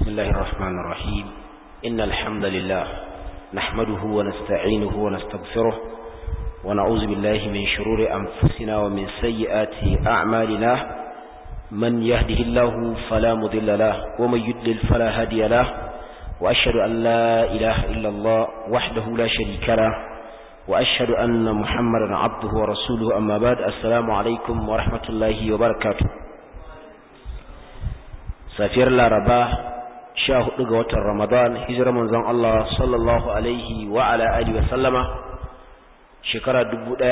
بسم الله الرحمن الرحيم إن الحمد لله نحمده ونستعينه ونستغفره ونعوذ بالله من شرور أنفسنا ومن سيئات أعمالنا من يهده الله فلا مضل له ومن يدلل فلا هادي له وأشهد أن لا إله إلا الله وحده لا شريك له وأشهد أن محمدا عبده ورسوله أما بعد السلام عليكم ورحمة الله وبركاته safiyar laraba sha hudu ga watan ramadan hijirar manzon Allah sallallahu alaihi wa ala alihi wa sallama shekara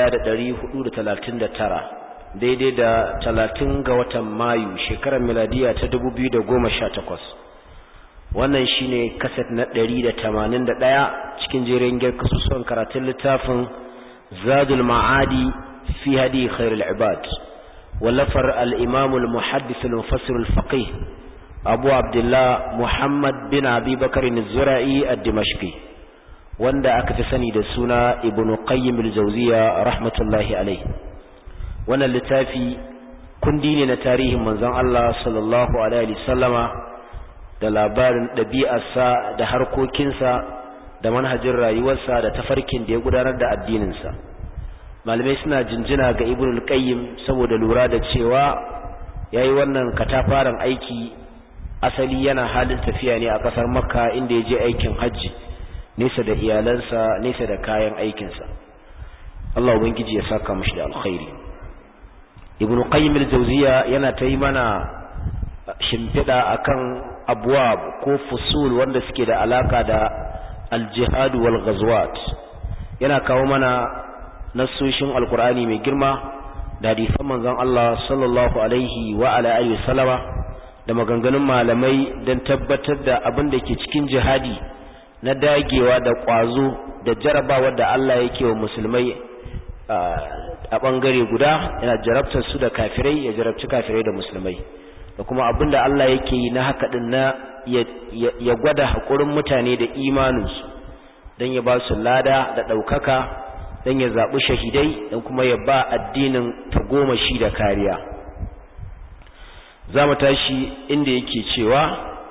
1439 daidai da 30 ga watan mayu shekarar miladiya ta 2018 wannan shine kaset na 181 cikin jerin girkasusuwan karatun littafin zadul ma'adi fi hadi khairul ibad wallafar al-imam al-muhaddith al-mufassir al-faqih abu abdullah muhammad bin abi bakarin zura'i a dimashqi wanda aka fi sani da suna ibnu qayyim al-jawziya rahmatullahi alayhi wannan littafi kundi ne na tarihin manzon Allah sallallahu alaihi wasallama da labarin ɗabi'arsa da harkokinsa da manhajin rayuwarsa da tafarkin da ya gudanar da addininsa malamai suna jinjina ga ibnu qayyim saboda lura da cewa yayi wannan katafaren aiki asali yana halin tafiya ne a ƙasar makka inda ya je aikin hajji nesa da iyalansa nesa da kayan aikinsa Allah ubangiji ya saka mashi da alkhairi ibnu qayyim al-jawziya yana ta yi mana shimfiɗa akan abwab ko fusul wanda suke da alaka da al-jihad wal ghazwat yana kawo mana nassoshin alqur'ani mai girma da hadisan manzon Allah sallallahu alaihi wa ala alihi wasallama da maganganun malamai don tabbatar da abin da ke cikin jihadi na dagewa da ƙwazo da jarabawa da Allah yake wa musulmai a ɓangare guda yana jarabtar su da kafirai ya jarabci kafirai da musulmai da kuma abin da Allah yake yi na haka ɗin na ya gwada haƙurin mutane da imaninsu don ya ba su lada da ɗaukaka don ya zaɓi shahidai don kuma ya ba addinin tagomashi da kariya za mu tashi inda yake cewa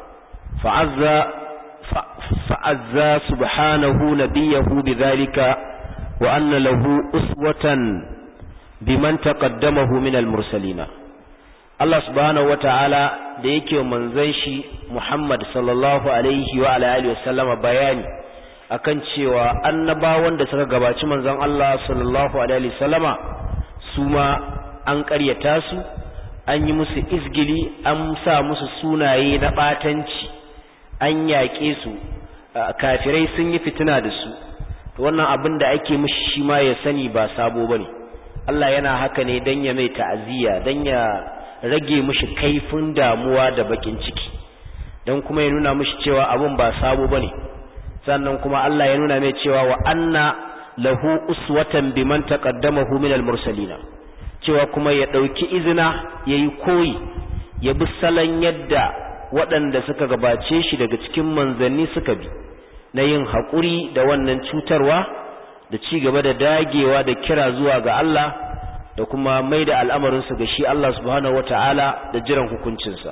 fa'azza subhanahu nabiyahu bidhalika wa anna lahu uswatan biman taqaddamahu min al-mursalina Allah subhanahu wata'ala da yake manzon shi Muhammad sallallahu alaihi wa ala alihi wasallama bayani akan cewa annabawan da suka gabaci manzon Allah sallallahu alaihi wasallama su ma an ƙaryata su an yi musu izgili an sa musu sunaye na ɓatanci an yaƙe su kafirai sun yi fitina da su to wannan abin da ake mishi shi ma ya sani ba sabo bane Allah yana haka ne dan ya mai ta'aziyya dan ya rage mishi kaifin damuwa da bakin ciki dan kuma ya nuna mishi cewa abin ba sabo bane sannan kuma Allah ya nuna mai cewa wa anna lahu uswatan biman taqaddamahu minal mursalina cewa kuma ya ɗauki izina ya yi koyi ya bi salon yadda waɗanda suka gabace shi daga cikin manzanni suka bi na yin haƙuri da wannan cutarwa da ci gaba da dagewa da kira zuwa ga Allah da kuma mai da al'amarinsu ga shi Allah subhanahu wa ta'ala da jiran hukuncinsa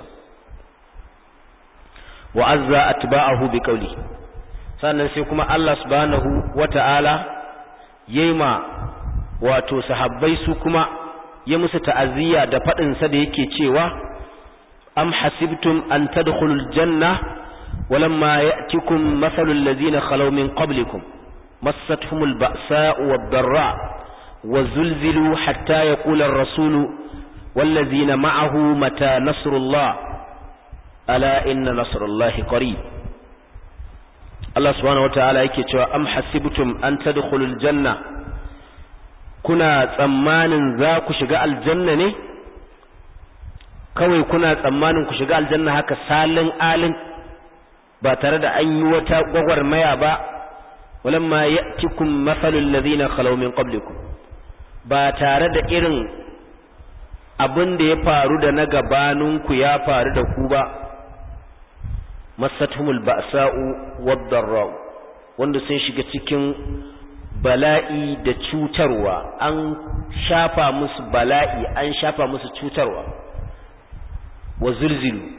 wa azza atba'ahu bi qawli sannan sai kuma Allah subhanahu wa ta'ala yayi ma wato sahabbai su kuma ya musu ta'aziyya da faɗinsa da yake cewa am hasibtum an tadkhulul janna walamma ya'tikum mathalul ladzina khalaw min qablikum massatuhumul ba'sa'u wad-dharra وزلزلوا حتى يقول الرسول والذين معه متى نصر الله ألا إن نصر الله قريب الله سبحانه وتعالى يكي أم حسبتم أن تدخلوا الجنة kuna tsammanin za ku shiga aljanna ne kawai kuna tsammanin ku shiga aljanna haka salin alin ba tare da an yi wata gwagwarmaya ba walamma ya'tikum mathalul ladhina khalaw min qablikum ba tare da irin abin da ya faru da na gabaninku ya faru da ku ba masatumul ba'sa'u wad-dharra wanda sun shiga cikin bala'i da cutarwa an shafa musu bala'i an shafa musu cutarwa wa zulzilu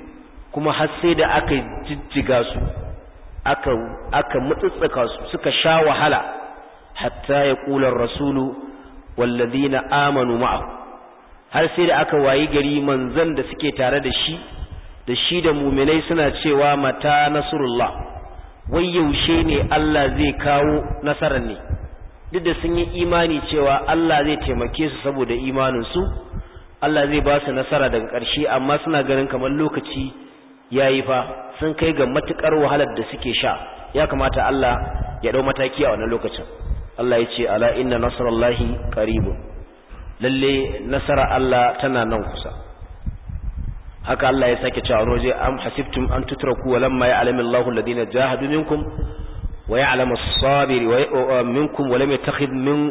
kuma har sai da aka jijjiga su aka aka mutsutsuka su suka sha wahala hatta ya kula rasulu wallazina amanu ma'ahu har sai da aka wayi gari manzon da suke tare da shi da shi da muminai suna cewa mata nasrullah wai yaushe ne Allah zai kawo nasarar ne duk da sun yi imani cewa Allah zai taimake su saboda imanin su Allah zai ba su nasara daga ƙarshe amma suna ganin kamar lokaci yayi fa sun kai ga matukar wahalar da suke sha ya kamata Allah ya dau mataki a wannan lokacin Allah ya ce ala inna nasrallahi qaribun lalle nasara Allah tana nan kusa haka Allah ya sake cewa roje am hasibtum an tutraku walamma ya'lamu Allahu alladhina jahadu minkum wa ya'lamu as-sabiri wa minkum wa lam yattakhidh min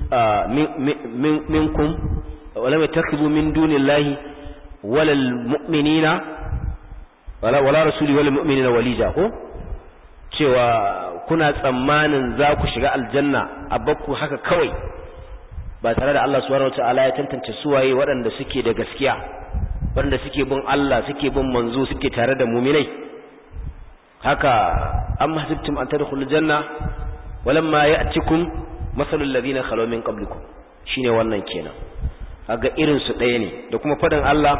minkum wa lam yattakhidhu min dunillahi wala al-mu'minina wala wala rasuli wala mu'minina walija ko cewa kuna tsammanin za ku shiga aljanna a bakku haka kawai ba tare da Allah subhanahu wataala ya tantance suwaye waɗanda suke da gaskiya waɗanda suke bin Allah suke bin manzo suke tare da muminai haka am hasibtum an tadkhulul janna walamma ya'tikum masalul ladina khalaw min qablikum shine wannan kenan kaga irin su ɗaya ne da kuma fadan Allah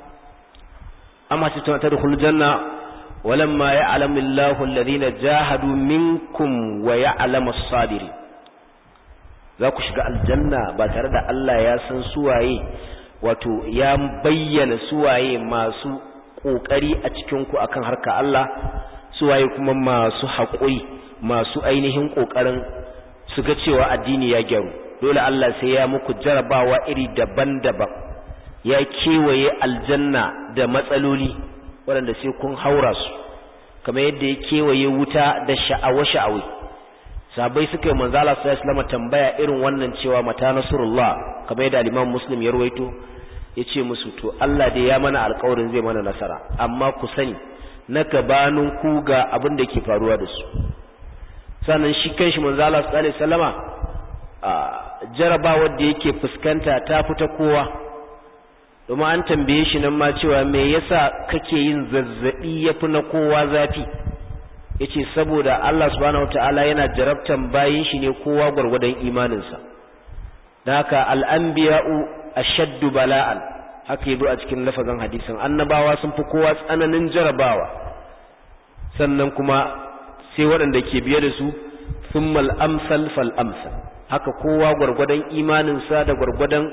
am hasibtum an tadkhulul janna walamma ya'lamu Allahu alladhina jahadu minkum wa ya'lamu as-sabirin za ku shiga aljanna ba tare da Allah ya san suwaye wato ya bayyana suwaye masu ƙoƙari a cikinku akan harka Allah suwaye kuma masu haƙuri masu ainihin ƙoƙarin su ga cewa addini ya gyaru dole Allah sai ya muku jarabawa iri daban-daban ya kewaye aljanna da matsaloli waɗanda sai kun haura su kamar yadda ya kewaye wuta da sha'awa-sha'awai sahabbai suka yi manzo Allah sallallahu alaihi tambaya irin wannan cewa mata nasrullah kamar yadda al-Imam Muslim ya ruwaito yace musu to Allah dai ya mana alƙawarin zai mana nasara amma ku sani na gabanin ku ga abin da ke faruwa da su sannan shi kanshi manzo Allah sallallahu alaihi wasallama jarabawar da yake fuskanta ta fita kowa domin an tambaye shi nan ma cewa me yasa kake yin zazzabi yafi na kowa zafi yace saboda Allah subhanahu wataala yana jarabtan bayin shi ne kowa gurgurdan imaninsa dan haka al-anbiya'u ashaddu bala'an haka yazo a cikin lafazin hadisin annabawa sun fi kowa tsananin jarabawa sannan kuma sai waɗanda ke biye da su thummal amsal fal amsal haka kowa gurgurdan imaninsa da gurgurdan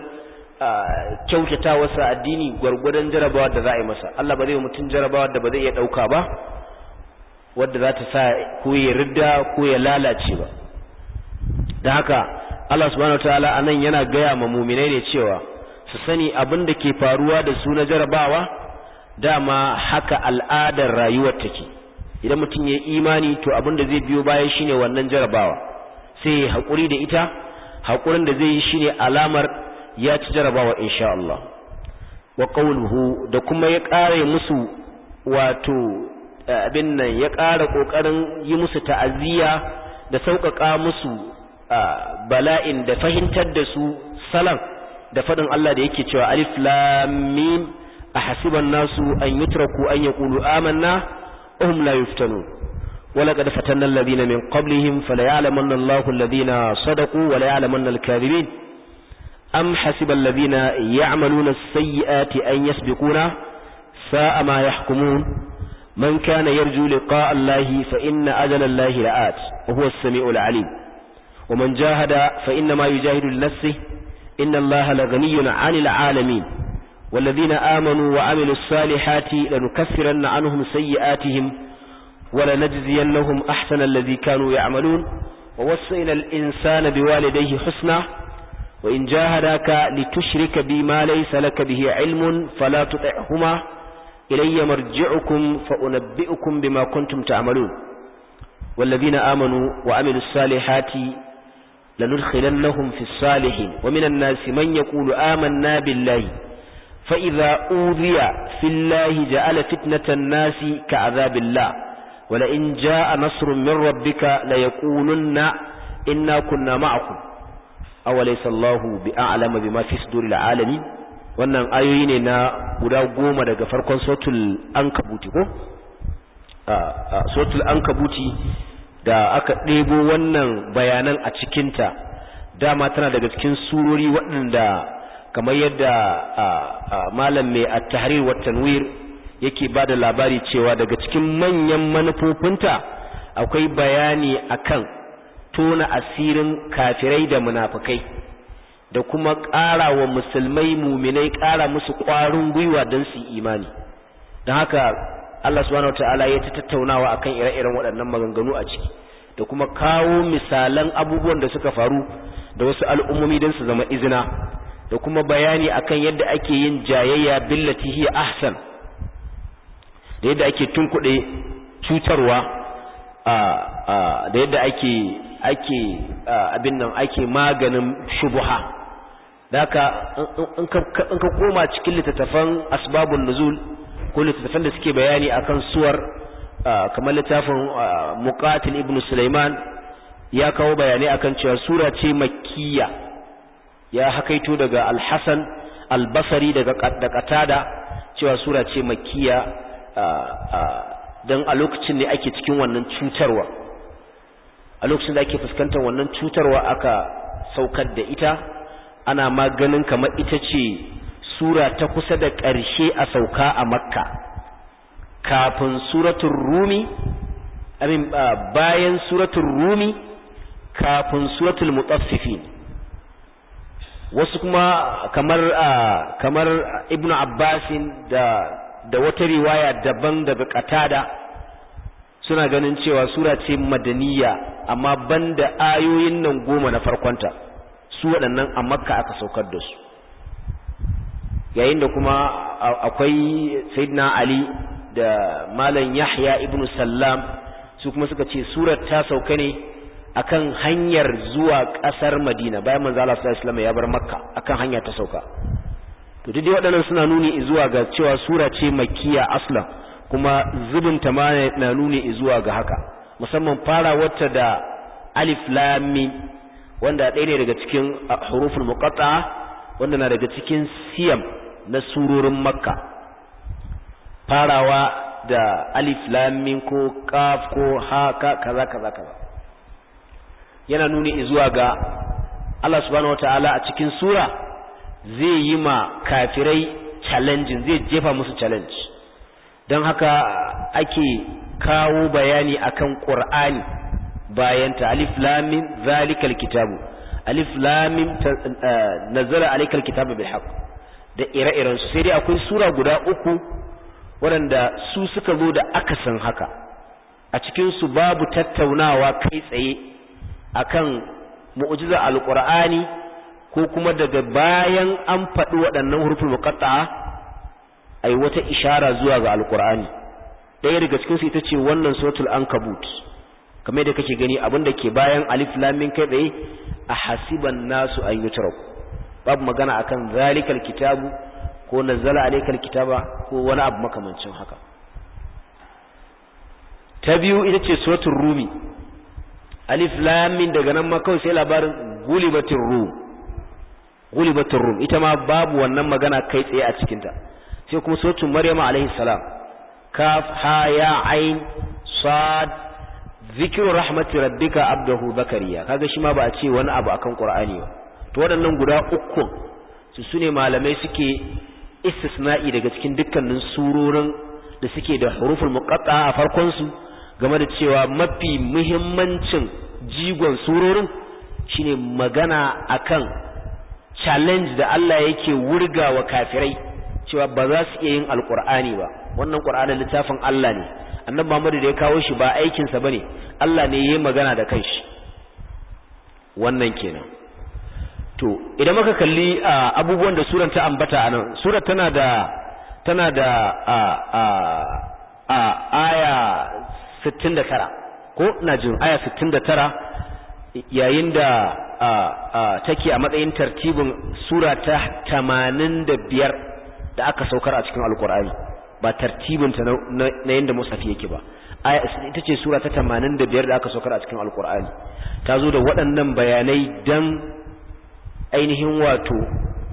kyautatawarsa addini gurgurdan jarabawa da za a yi masa Allah ba zai mutum jarabawa da ba zai iya dauka ba wadda za ta sa ko ya ridda ko ya lalace ba da haka Allah subhanahu wataala anan yana gaya ma muminai ne cewa su sani abin da ke faruwa da su na jarabawa dama haka al'adar rayuwar take idan mutum ya imani to abin da zai biyo bayan shine wannan jarabawa sai ya haƙuri da ita haƙurin da zai yi shine alamar ya ci jarabawa insha Allah wa qawluhu da kuma ya ƙare musu wato abin nan ya ƙara ƙoƙarin yi musu ta'aziyya da sauƙaƙa musu bala'in da fahimtar da su salam da faɗin Allah da yake cewa alif lam mim ahasiban nasu an yutraku an yaqulu amanna hum la yuftanun ولقد فتنا الذين من قبلهم فليعلمن الله الذين صدقوا وليعلمن الكاذبين أم حسب الذين يعملون السيئات أن يسبقونا ساء ما يحكمون من كان يرجو لقاء الله فإن أجل الله لآت وهو السميع العليم ومن جاهد فإنما يجاهد لنفسه إن الله لغني عن العالمين والذين آمنوا وعملوا الصالحات لنكفرن عنهم سيئاتهم ولنجزينهم أحسن الذي كانوا يعملون ووصينا الإنسان بوالديه حسنا وإن جاهداك لتشرك بما ليس لك به علم فلا تطعهما إلي مرجعكم فأنبئكم بما كنتم تعملون والذين آمنوا وعملوا الصالحات لندخلنهم في الصالحين ومن الناس من يقول آمنا بالله فإذا أوذي في الله جعل فتنة الناس كعذاب الله ولئن جاء نصر من ربك ليقولن إنا كنا معكم أوليس الله بأعلم بما في صدور العالمين wannan ayoyi ne na guda goma daga farkon sotul ankabuti ko sotul ankabuti da aka ɗebo wannan bayanan a cikinta dama tana daga cikin surori waɗanda kamar yadda malam mai at-tahrir wa tanwir yake bada labari cewa daga cikin manyan manufofinta akwai bayani akan tona asirin kafirai da munafikai da kuma ƙara wa musulmai muminai ƙara musu ƙwarin gwiwa don su imani don haka Allah subhanahu wataala ya ta tattaunawa akan ire-iren waɗannan maganganu a ciki da kuma kawo misalan abubuwan da suka faru da wasu al'ummomi don su zama izina da kuma bayani akan yadda ake yin jayayya billati hiya ahsan da yadda ake tunkuɗe cutarwa da yadda ake ake abin nan ake maganin shubuha daka in ka koma cikin littattafan asbabun nuzul ko littattafan da suke bayani akan suwar kamar littafin muqatil ibn sulaiman ya kawo bayanai akan cewa sura ce makkiya ya hakaito daga al-hasan al-basri daga da qatada cewa sura ce makkiya dan a lokacin ne ake cikin wannan cutarwa a lokacin da ake fuskantar wannan cutarwa aka saukar da ita ana maganin kamar ita ce sura ta kusa da ƙarshe a sauka a makka kafin suratun rumi amin bayan suratun rumi kafin suratul mutaffifin wasu kuma kamar kamar ibnu abbasin da da wata riwaya daban daga qatada suna ganin cewa sura ce madaniya amma banda ayoyin nan goma na farkonta su waɗannan a makka aka saukar da su yayin da kuma akwai sayyidina ali da malam yahya ibnu sallam su kuma suka ce surar ta sauka ne akan hanyar zuwa ƙasar madina bayan manzo Allah sallallahu alaihi wasallam ya bar makka akan hanya ta sauka to duk waɗannan suna nuni zuwa ga cewa sura ce makkiya aslan kuma zubinta ma na nuni zuwa ga haka musamman fara wata da alif lam mim wanda ɗaya ne daga cikin huruful muqatta'a wanda na daga cikin siyam na surorin makka farawa da alif lam mim ko kaf ko ha ka kaza kaza kaza yana nuni zuwa ga Allah subhanahu wataala a cikin sura zai yi ma kafirai challenging zai jefa musu challenge don haka ake kawo bayani akan Qur'ani bayan ta alif lam mim zalikal kitabu alif lam mim nazala alaykal kitabu bil haqq da ire-iren su sai dai akwai sura guda uku waɗanda su suka zo da akasin haka a cikin su babu tattaunawa kai tsaye akan mu'jiza alqur'ani ko kuma daga bayan an faɗi waɗannan huruful muqatta'a ai wata ishara zuwa ga alqur'ani ɗaya daga cikin su ita ce wannan suratul ankabut kamar da kake gani abin da ke bayan alif lam mim kai tsaye a hasiban nasu an yutraku babu magana akan zalikal kitabu ko nazzala alaykal kitaba ko wani abu makamancin haka ta biyu ita ce suratul rumi alif lam mim daga nan ma kawai sai labarin gulibatir rum gulibatir rum ita ma babu wannan magana kai tsaye a cikin ta sai kuma suratul maryama alaihi salam kaf ha ya ain sad zikiru rahmati rabbika abdahu zakariya kaga shi ma ba a ce wani abu akan qur'ani ba to waɗannan guda uku su sune malamai suke istisna'i daga cikin dukkanin surorin da suke da huruful muqatta a farkon su game da cewa mafi muhimmancin jigon surorin shine magana akan challenge da Allah yake wurga wa kafirai cewa ba za su iya yin alqur'ani ba wannan qur'anin littafin Allah ne annabi Muhammad da ya kawo shi ba aikin sa bane Allah ne yayi magana da kanshi wannan kenan to idan muka kalli abubuwan da suran ta ambata anan surar tana da tana da a a a aya 69 ko ina jin aya 69 yayin da take a matsayin tartibin sura ta 85 da aka saukar a cikin alkur'ani ba tartibinta na yadda musafi yake ba ita ce sura ta 85 da aka saukar a cikin alkur'ani ta zo da waɗannan bayanai don ainihin wato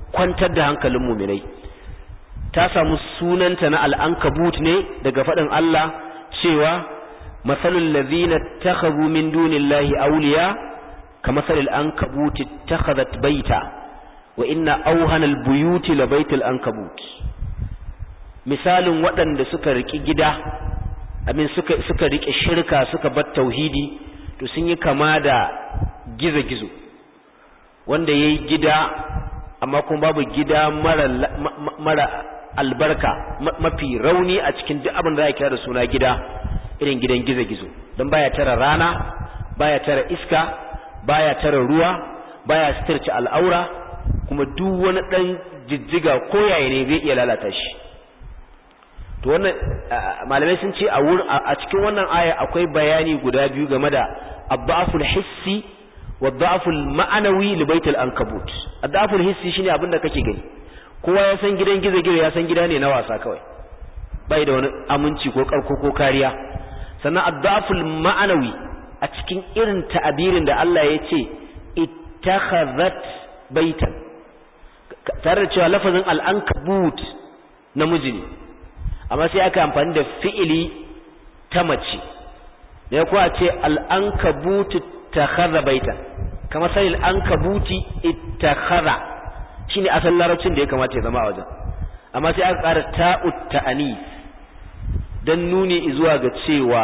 kwantar da hankalin muminai ta samu sunanta na al'ankabut ne daga faɗin Allah cewa masalul ladhina takhadhu min dunillahi awliya kamasalil ankabuti takhadhat baita wa inna awhanal buyuti labaitul ankabut misalin waɗanda suka riki gida amin suka suka rike shirka suka bar tauhidi to sun yi kama da gizo-gizo wanda yayi gida amma kuma babu gida mara mara albarka mafi rauni a cikin duk abin da za kira da suna gida irin gidan gizo-gizo don baya tara rana baya tara iska baya tara ruwa baya sitarci al'aura kuma duk wani dan jijjiga ko yaya ne zai iya lalata shi to wannan malamai sun ce a wurin a cikin wannan aya akwai bayani guda biyu game da adda'aful hissi wa da'aful ma'anawi li baitul ankabut adda'aful hissi shine abin da kake gani kowa ya san gidan gizo-gizo ya san gida ne na wasa kawai bai da wani aminci ko karko ko kariya sannan adda'aful ma'anawi a cikin irin ta'abirin da Allah ya ce ittakhadhat baitan tare da cewa lafazin al'ankabut namiji ne amma sai aka amfani da fi'ili ta mace da kuwa ce al'ankabutu takhadha baitan kamar sai al'ankabuti ittakhadha shine asalin larabcin da ya kamata ya zama a wajen amma sai aka ƙara ta'ut ta'anis dan nuni zuwa ga cewa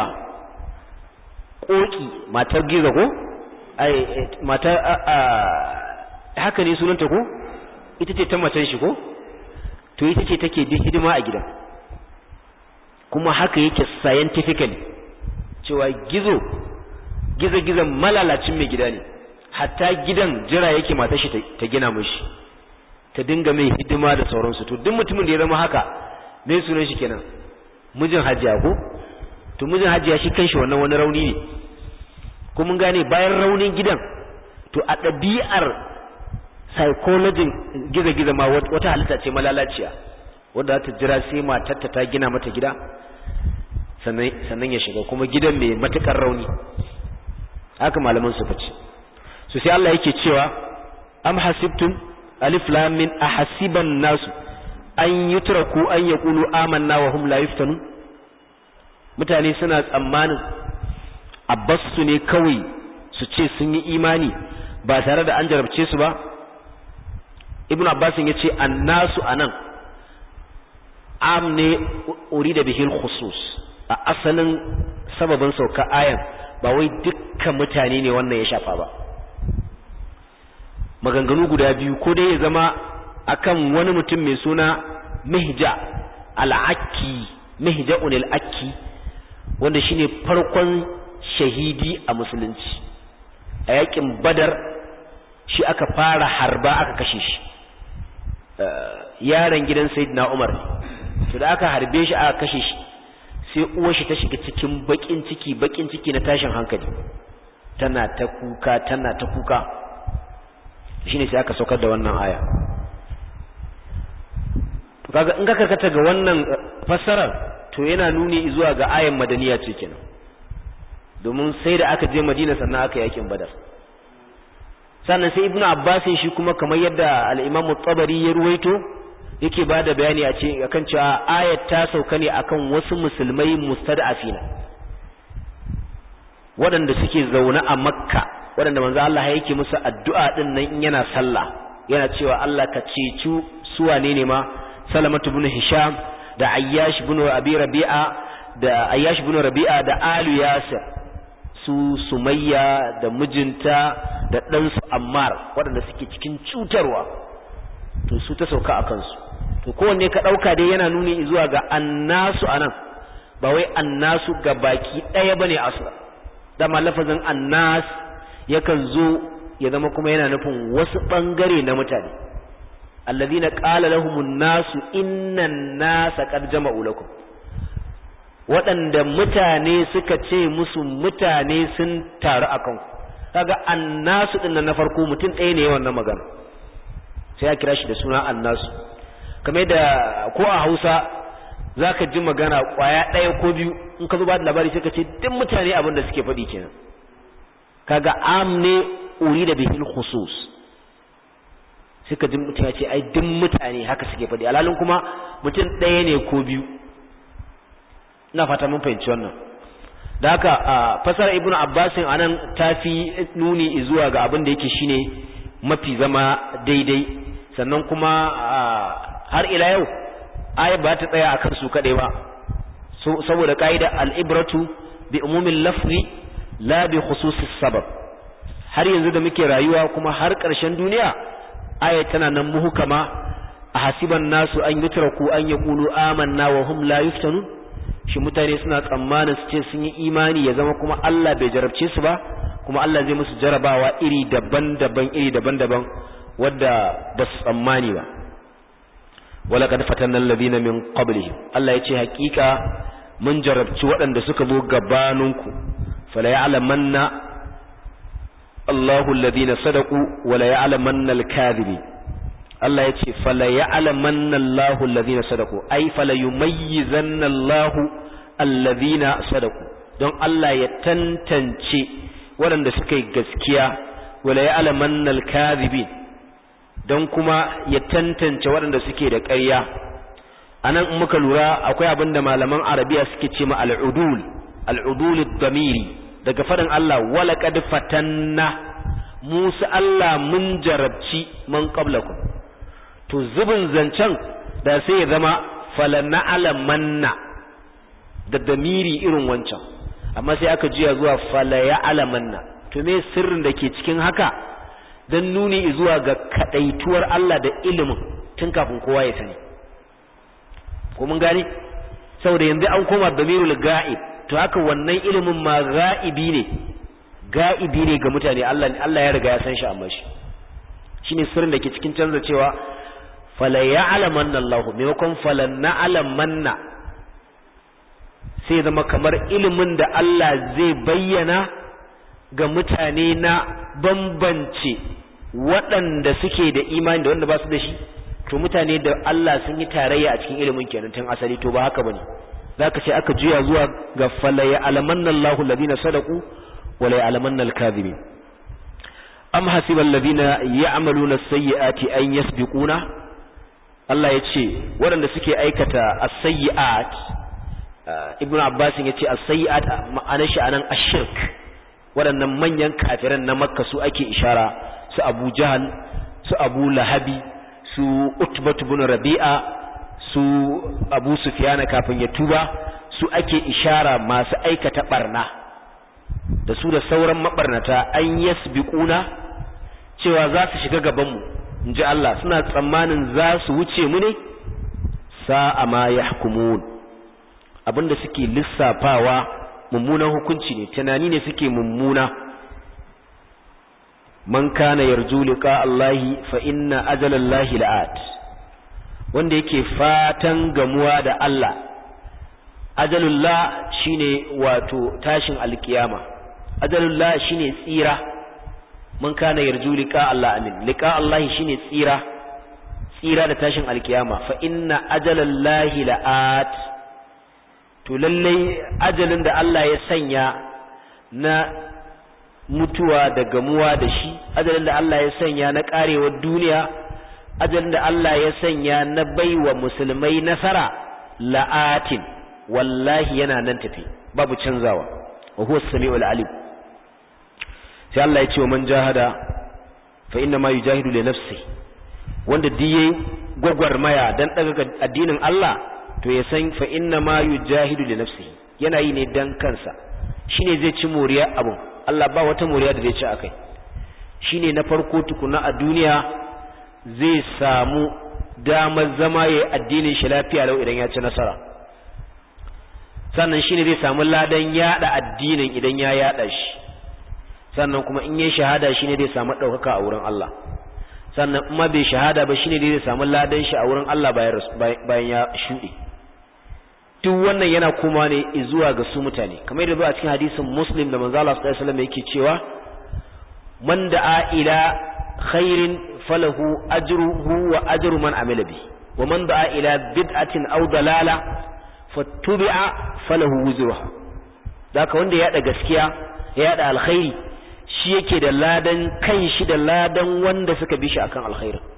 koki matar giza ko ai matar haka ne sunanta ko ita ce ta macen shi ko to ita ce take da hidima a gidan kuma haka yake scientifically cewa gizo gizo gizon malalacin mai gida ne hatta gidan jira yake matar shi ta gina mishi ta dinga mai hidima da sauransu to duk mutumin da ya zama haka me sunan shi kenan mijin hajiya ko to mijin hajiya shi kanshi wannan wani rauni ne ko mun gane bayan raunin gidan to a ɗabi'ar psychology giza-giza ma wata halitta ce malalaciya wadda za ta jira sai matarta ta gina mata gida sannan ya shiga kuma gidan mai matukar rauni haka malaman su fice su sai Allah yake cewa am hasibtum alif lam min ahasiban nasu an yutraku an yaqulu amanna wa hum la yuftanun mutane suna tsammanin abbasu ne kawai su ce sun yi imani ba tare da an jarabce su ba ibnu abbasin yace annasu anan am ne urida bihil khusus a asalin sababin sauka ayan ba wai dukkan mutane ne wannan ya shafa ba maganganu guda biyu ko dai ya zama akan wani mutum mai suna mihja al-akki mihja'un al-akki wanda shine farkon shahidi a musulunci a yakin badar shi aka fara harba aka kashe shi yaron gidan sayyidina umar to da aka harbe shi aka kashe shi sai uwar shi ta shiga cikin bakin ciki bakin ciki na tashin hankali tana ta kuka tana ta kuka shine sai aka saukar da wannan aya to kaga in ka karkata ga wannan fassarar to yana nuni zuwa ga ayan madaniya ce kenan domin sai da aka je Madina sannan aka yakin Badar sannan sai Ibn Abbas shi kuma kamar yadda al-Imam tabari ya ruwaito yake bada bayani a ce akan cewa ayat ta sauka ne akan wasu musulmai mustad'afina waɗanda suke zaune a Makka waɗanda manzo Allah yake musu addu'a din nan in yana sallah yana cewa Allah ka ceci su wane ne ma Salamatu ibn Hisham da Ayyash ibn Abi Rabi'a da Ayyash ibn Rabi'a da Alu Yasir su Sumayya da mijinta da ɗansu Ammar waɗanda suke cikin cutarwa to su ta sauka a kansu to kowanne ka ɗauka dai yana nuni zuwa ga annasu anan ba wai annasu ga baki ɗaya bane asla dama lafazin annas yakan zo ya zama kuma yana nufin wasu ɓangare na mutane alladhina qala lahumun nasu innan nasa qad jama'u lakum waɗanda mutane suka ce musu mutane sun taru a kanku kaga annasu din na farko mutum ɗaya ne wannan magana sai ya kira shi da suna annasu kamar da ko a Hausa zaka ji magana kwaya ɗaya ko biyu in ka zo ba da labari sai ka ce duk mutane abin da suke faɗi kenan kaga am ne uri da bihil khusus suka ji mutum ya ce ai duk mutane haka suke faɗi alhalin kuma mutum ɗaya ne ko biyu ina fata mun fahimci wannan da haka fasara ibnu abbasin anan ta fi nuni zuwa ga abin da yake shine mafi zama daidai sannan kuma har ila yau aya ba ta tsaya akan su kaɗai ba saboda ka'ida al'ibratu bi umumin lafzi la bi khususis sabab har yanzu da muke rayuwa kuma har ƙarshen duniya aya tana nan muhukama a hasiban nasu an yutraku an yaqulu amanna wa hum la yuftanun shi mutane suna tsammanin su ce sun yi imani ya zama kuma Allah bai jarabce su ba kuma Allah zai musu jarabawa iri daban-daban iri daban-daban wadda ba su tsammani ba wala kad fatanna alladhina min qablihim Allah ya ce hakika mun jarabci waɗanda suka zo gabaninku fala ya'lamanna Allahu alladhina sadaqu wala ya'lamanna al-kadhibin Allah ya ce fala ya'lamanna Allahu alladhina sadaqu ai fala yumayyizanna Allahu alladhina sadaqu don Allah ya tantance waɗanda suka yi gaskiya wala ya'lamanna al-kadhibin don kuma ya tantance waɗanda suke da ƙarya anan in muka lura akwai abin da malaman arabiya suke ce ma al'udul al'udul damiri daga faɗin Allah wala qad fatanna Musa Allah mun jarabci man qablakum to zubin zancen da sai ya zama falana alamanna da damiri irin wancan amma sai aka juya zuwa fala ya alamanna to me sirrin da ke cikin haka don nuni zuwa ga kadaituwar Allah da ilimin tun kafin kowa ya sani ko mun gane saboda yanzu an koma damirul ga'ib to haka wannan ilimin ma ga'ibi ne ga'ibi ne ga mutane Allah Allah ya riga ya san shi amma shi shine sirrin da ke cikin canza cewa fala ya'lamanna Allah maimakon fala na'lamanna sai zama kamar ilimin da Allah zai bayyana ga mutane na bambance waɗanda suke da imani da wanda ba su da shi to mutane da Allah sun yi tarayya a cikin ilimin kenan tun asali to ba haka bane zaka ce aka juya zuwa ga fala ya'lamanna Allahu alladhina sadaqu wa la ya'lamanna al-kadhibin am hasiba alladhina ya'maluna as-sayyi'ati an yasbiquna Allah ya ce waɗanda suke aikata as-sayyi'at Ibn Abbas ya ce as-sayyi'at ma'anar shi anan ash-shirk waɗannan manyan kafiran na Makka su ake ishara su Abu Jahal su Abu Lahabi su Utbah ibn Rabi'a su Abu Sufyan kafin ya tuba su ake ishara masu aikata barna da su da sauran mabarnata an yasbiquna cewa za su shiga gaban mu inji Allah suna tsammanin za su wuce mu ne sa'a ma yahkumun abinda suke lissafawa mummunan hukunci ne tunani ne suke mummuna man kana yarju liqa Allahi fa inna ajalallahi la'at wanda yake fatan gamuwa da Allah ajalullah shine wato tashin alkiyama ajalullah shine tsira man kana yarju liqa Allah amin liqa Allahi shine tsira tsira da tashin alkiyama fa inna ajalallahi la'at to lallai ajalin da Allah ya sanya na mutuwa da gamuwa da shi ajalin da Allah ya sanya na karewar duniya ajalin da Allah ya sanya na baiwa musulmai nasara la'atin wallahi yana nan tafi babu canzawa wa huwa as-sami'ul alim sai Allah ya ce wa man jahada fa inna ma yujahidu li nafsi wanda diye gwagwarmaya dan daga addinin Allah to ya san fa inna ma yujahidu li nafsihi yana yi ne dan kansa shine zai ci moriya abun Allah ba wata moriya da zai ci akai shine na farko tukuna a duniya zai samu damar zama yayi addinin shi lafiya lau idan ya ci nasara sannan shine zai samu ladan yada addinin idan ya yada shi sannan kuma in yayi shahada shine zai samu daukaka a wurin Allah sannan in ma bai shahada ba shine zai samu ladan shi a wurin Allah bayan ya shuɗe duk wannan yana kuma ne zuwa ga su mutane kamar yadda zuwa cikin hadisin muslim da manzo Allah sallallahu alaihi wasallam yake cewa man da'a ila khairin falahu ajruhu wa ajru man amila bi wa man da'a ila bid'atin aw dalala fattubi'a falahu wuzruha daka wanda ya da gaskiya ya da alkhairi shi yake da ladan kan shi da ladan wanda suka bi shi akan alkhairin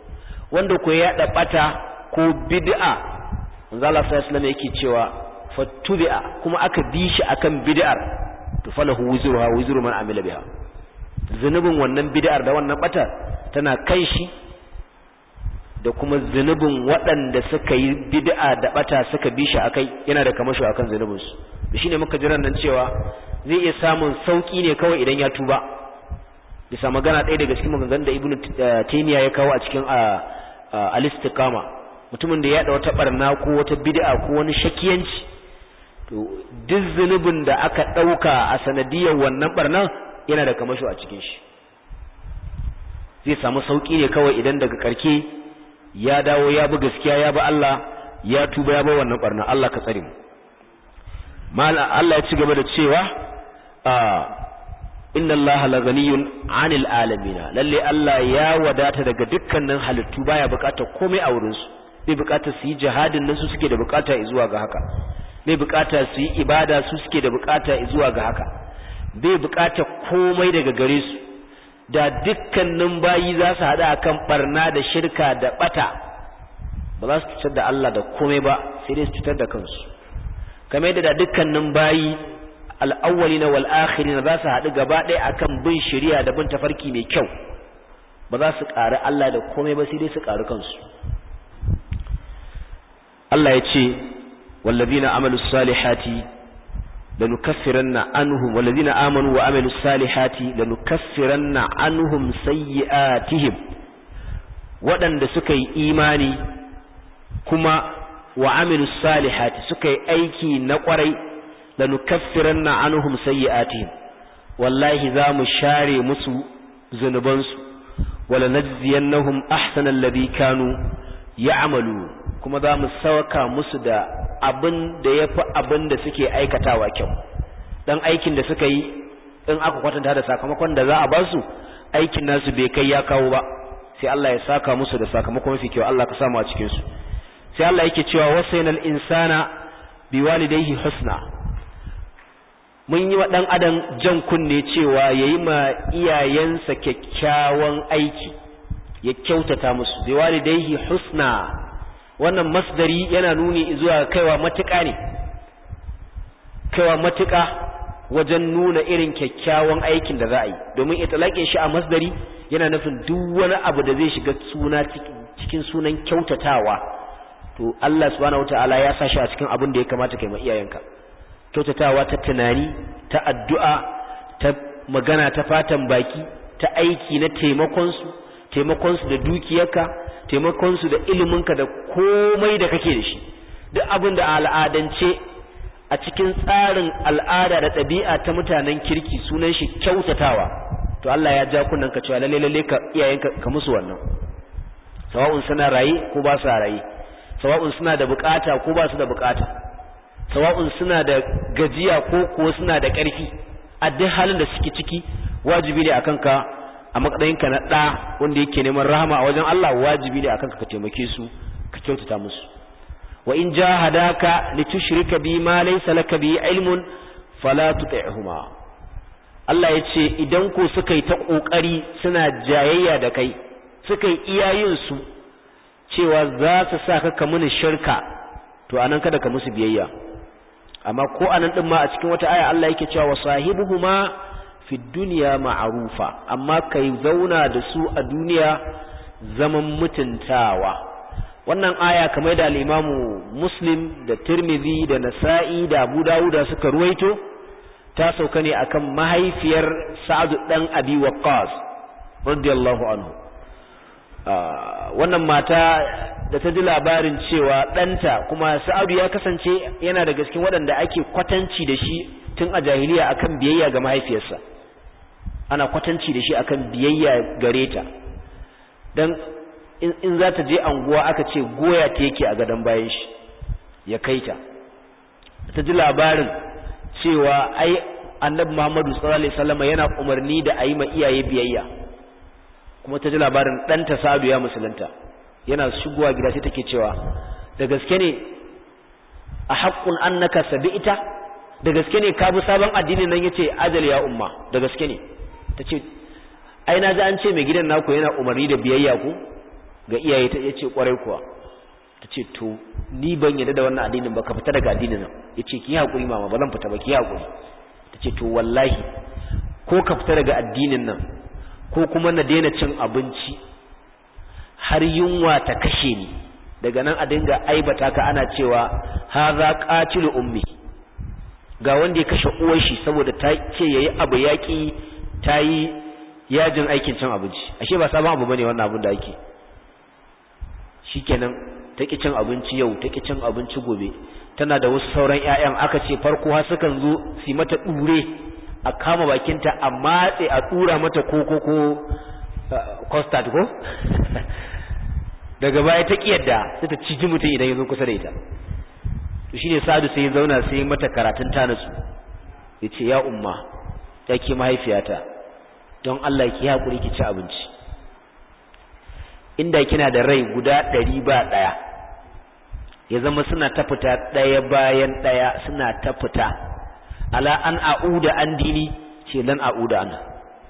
wanda ko ya da bata ko bid'a manzo Allah sallallahu alaihi wasallam yake cewa fattubi'a kuma aka bi shi akan bid'ar to falahu wizruha wizru man amila biha zunubin wannan bid'ar da wannan bata tana kan shi da kuma zunubin waɗanda suka yi bid'a da bata suka bi shi akai yana da kamasho akan zunubin su da shine muka jiran nan cewa zai iya samun sauki ne kawai idan ya tuba bisa magana ɗaya daga cikin maganganun da ibnu taymiya ya kawo a cikin al-istiqama mutumin da ya da wata barna ko wata bid'a ko wani shakiyanci to duk zunubin da aka ɗauka a sanadiyar wannan barnan yana da kamasho a cikin shi zai samu sauki ne kawai idan daga karke ya dawo ya bi gaskiya ya bi Allah ya tuba ya bi wannan barna Allah ka tsare mu mala Allah ya ci gaba da cewa inna Allah la ghaniyun 'anil alamin lalle Allah ya wadata daga dukkanin halittu baya bukatar komai a wurin su bai bukatar su yi jihadin nan su suke da bukata zuwa ga haka bai bukata su yi ibada su suke da bukata zuwa ga haka bai bukata komai daga gare su da dukkanin bayi za su hada akan barna da shirka da bata ba za su cutar da Allah da komai ba sai dai su cutar da kansu kamar yadda da dukkanin bayi al'awwalina wal akhirina za su haɗu gaba ɗaya akan bin shari'a da bin tafarki mai kyau ba za su ƙari Allah da komai ba sai dai su ƙari kansu Allah ya ce wallazina amalu salihati lanukaffiranna anhum wallazina amanu wa amilu salihati lanukaffiranna anhum sayyi'atihim waɗanda suka yi imani kuma wa amilu salihati suka yi aiki na ƙwarai lanukaffiranna anhum sayyi'atihim wallahi za mu share musu zunubansu wala najziyannahum ahsana alladhi kanu ya'malu kuma za mu sauka musu da abin da yafi abin da suke aikatawa kyau dan aikin da suka yi in aka kwatanta da sakamakon da za a ba su aikin nasu bai kai ya kawo ba sai Allah ya saka musu da sakamakon mafi kyau Allah ka samu a cikin su sai Allah yake cewa wasainal insana biwalidayhi husna mun yi wa ɗan adam jan kunne cewa ya yi ma iyayensa kyakkyawan aiki ya kyautata musu bai walidaihi husna wannan masdari yana nuni zuwa kaiwa matuƙa ne kaiwa matuƙa wajen nuna irin kyakkyawan aikin da za a yi domin italaƙe shi a masdari yana nufin duk wani abu da zai shiga suna cikin sunan kyautatawa to Allah subhanahu wataala ya sa shi a cikin abin da ya kamata kai ma iyayenka kyautatawa ta tunani ta addu'a ta magana ta fatan baki ta aiki na taimakonsu taimakonsu da dukiyarka taimakonsu da iliminka da komai da kake da shi duk abin da al'adance a cikin tsarin al'ada da ɗabi'a ta mutanen kirki sunan shi kyautatawa to Allah ya ja kunnen ka cewa lalle lalle ka iyayenka ka musu wannan sawa'un suna raye ko ba su raye sawa'un suna da bukata ko ba su da bukata sawa'un suna da gajiya ko kuwa suna da ƙarfi a duk halin da suke ciki wajibi ne akan ka a matsayinka na ɗa wanda yake neman rahama a wajen Allah wajibi ne akan ka ka taimake su ka kyautata musu wa in jahadaka litushrika bi ma laysa laka bi ilmun fala tuti'huma Allah ya ce idan ko suka yi ta kokari suna jayayya da kai suka yi iyayen su cewa za su sa ka muni shirka to anan kada ka musu biyayya amma ko anan din ma a cikin wata aya Allah yake cewa wasahibuhuma fi dunya ma'rufa amma kai zauna da su a duniya zaman mutuntawa wannan aya kamar da al-Imamu Muslim da Tirmidhi da Nasa'i da Abu Dawud suka ruwaito ta sauka ne akan mahaifiyar Sa'ad dan Abi Waqqas radiyallahu anhu wannan mata da ta ji labarin cewa ɗanta kuma sa'adu ya kasance yana da cikin waɗanda ake kwatanci da shi tun a jahiliya akan biyayya ga mahaifiyarsa ana kwatanci da shi akan biyayya gare ta dan in za ta je anguwa aka ce goya ta yake a gadon bayan shi ya kai ta ta ji labarin cewa ai annabi Muhammadu sallallahu alaihi wasallam yana umarni da ayi ma iyaye biyayya kuma ta ji labarin ɗanta Sa'adu ya musulunta yana shigowa gida sai take cewa da gaske ne a haƙƙun annaka sabi'ita da gaske ne ka bi sabon addini nan yace ajal ya umma da gaske ne tace ai na ji an ce mai gidan naku yana umarni da biyayya ku ga iyaye ta yace kwarai kuwa tace to ni ban yarda da wannan addinin ba ka fita daga addinin nan yace ki hakuri mama ba zan fita ba ki hakuri tace to wallahi ko ka fita daga addinin nan ko kuma na daina cin abinci har yunwa ta kashe ni daga nan a dinga aibata ka ana cewa haza qatilu ummi ga wanda ya kashe uwar shi saboda ta ce yayi abu yaki tayi yajin aikin cin abinci ashe ba sabon abu bane wannan abin da ake shikenan take cin abinci yau take cin abinci gobe tana da wasu sauran ƴaƴan aka ce farko har sukan zo su mata dure a kama bakinta a matse a dura mata koko ko custard ko daga baya ta kiyarda sai ta ciji mutum idan ya zo kusa da ita to shine Sa'adu sai ya zauna sai mata karatun ta nasu yace ya umma ya ke mahaifiyata don Allah ki hakuri ki ci abinci inda kina da rai guda ɗari ba ɗaya ya zama suna ta fita ɗaya bayan ɗaya suna ta fita ala an a'uda an dini ce lan a'uda an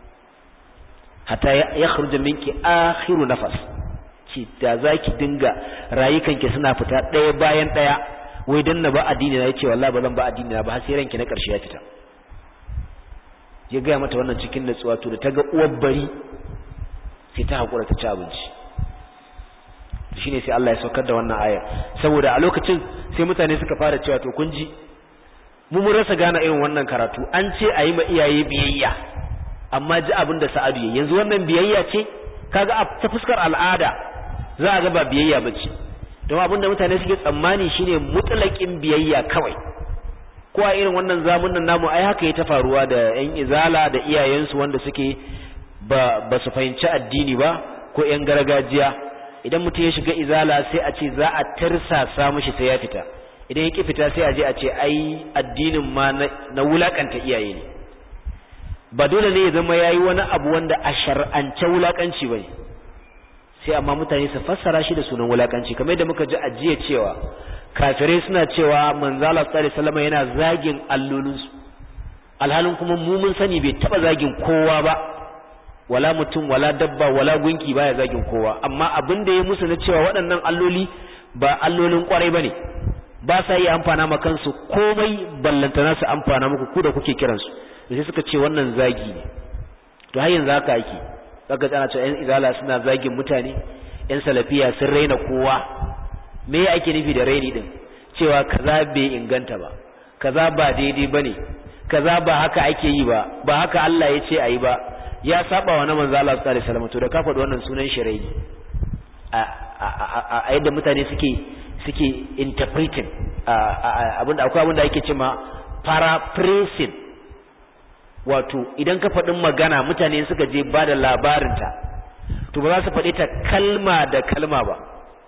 hatta ya khruja minki akhiru nafas ce da zaki dinga rayukanki suna fita ɗaya bayan ɗaya wai dan na ba addini na yace wallahi ba zan ba addini na ba har sai ranki na ƙarshe ya fita ya gaya mata wannan cikin natsuwa to da ta ga uwar bari sai ta haƙura ta ci abinci shine sai Allah ya saukar da wannan aya saboda a lokacin sai mutane suka fara cewa to kun ji mu mun rasa gane irin wannan karatu an ce a yi ma iyaye biyayya amma ji abin da Sa'adu ya yanzu wannan biyayya ce kaga a ta fuskar al'ada za a ga ba biyayya bace don abin da mutane suke tsammani shine mutlaqin biyayya kawai ko a irin wannan zamunan namu ai haka ya ta faruwa da yan izala da iyayensu wanda suke ba ba su fahimci addini ba ko yan gargajiya idan mutum ya shiga izala sai a ce za a tirsasa mishi sai ya fita idan ya ki fita sai a je a ce ai addinin ma na wulakanta iyaye ne ba dole ne ya zama yayi wani abu wanda a shar'ance wulakanci bane sai amma mutane su fassara shi da sunan wulakanci kamar yadda muka ji a jiya cewa kafirai suna cewa manzala sallallahu alaihi wasallam yana zagin allolinsu alhalin kuma mu mun sani bai taba zagin kowa ba wala mutum wala dabba wala gunki baya zagin kowa amma abin da ya musu na cewa waɗannan alloli ba allolin kwarai bane ba sa yi amfana ma kansu komai ballantana su amfana muku ku da kuke kiransu da sai suka ce wannan zagi ne to har yanzu haka ake zaka tsana cewa yan izala suna zagin mutane yan salafiya sun raina kowa me ya ake nufi da raini din cewa kaza bai inganta ba kaza ba daidai bane kaza ba haka ake yi ba ba haka Allah ya ce ayi ba ya saba wa na manzo Allah sallallahu alaihi wasallam to da ka faɗi wannan sunan shirai a a yadda mutane suke suke interpreting abinda akwai abinda ake cewa paraphrasing wato idan ka faɗin magana mutane suka je ba da labarinta to ba za su faɗi ta kalma da kalma ba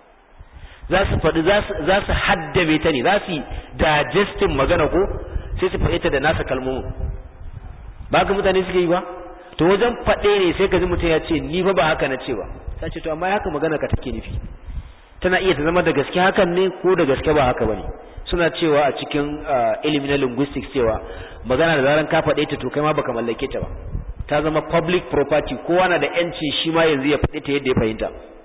za su faɗi za su haddame ta ne za su digesting magana ko sai su faɗi ta da nasa kalmomin ba ka mutane suke yi ba to wajen faɗe ne sai ka ji mutum ya ce ni fa ba haka na ce ba ta ce to amma haka magana ka take nufi tana iya ta zama da gaske hakan ne ko da gaske ba haka bane suna cewa a cikin ilimi na linguistics cewa magana da zaran ka faɗe ta to kai ma baka mallake ta ba ta zama public property kowa na da yanci shi ma yanzu ya faɗi ta yadda ya fahimta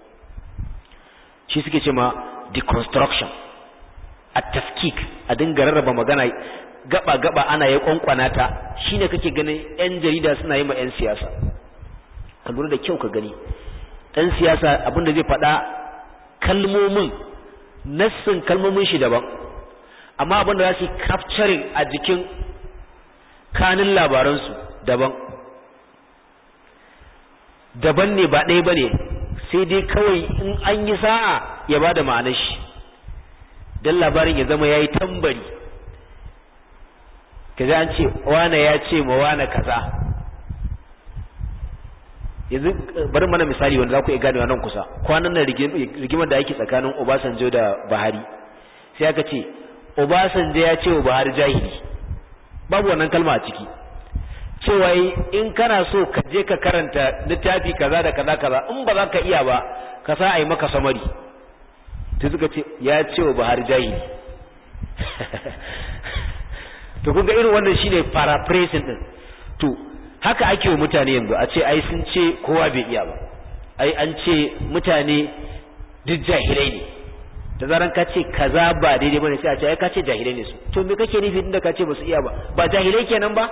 shi suke ce ma deconstruction a tafkik a dinga rarraba magana gaba gaba ana ya kwankwana ta shine kake ganin yan jarida suna yi ma yan siyasa ka lura da kyau ka gani dan siyasa abinda zai faɗa kalmomin nassin kalmomin shi daban amma abinda za su capturing a jikin kanin labaransu daban daban ne ba ɗaya ba ne sai dai kawai in an yi sa'a ya ba da ma'anar shi don labarin ya zama ya yi tambari ka an ce wane ya ce ma wane kaza yanzu bari mana misali wanda za ku iya ganewa nan kusa kwanan nan rigimar da ake tsakanin obasanjo da buhari sai aka ce obasanjo ya ce wa buhari jahili babu wannan kalma a ciki cewa in kana so ka je ka karanta littafi kaza da kaza kaza in ba za ka iya ba ka sa a yi maka samari sai suka ce ya ce wa buhari jahili to kun ga irin wannan shine paraphrasing din to haka ake wa mutane yanzu a ce ai sun ce kowa bai iya ba ai an ce mutane duk jahilai ne da zaran ka ce kaza ba daidai bane sai a ce ai ka ce jahilai ne su to me kake nufi inda ka ce ba su iya ba ba jahilai kenan ba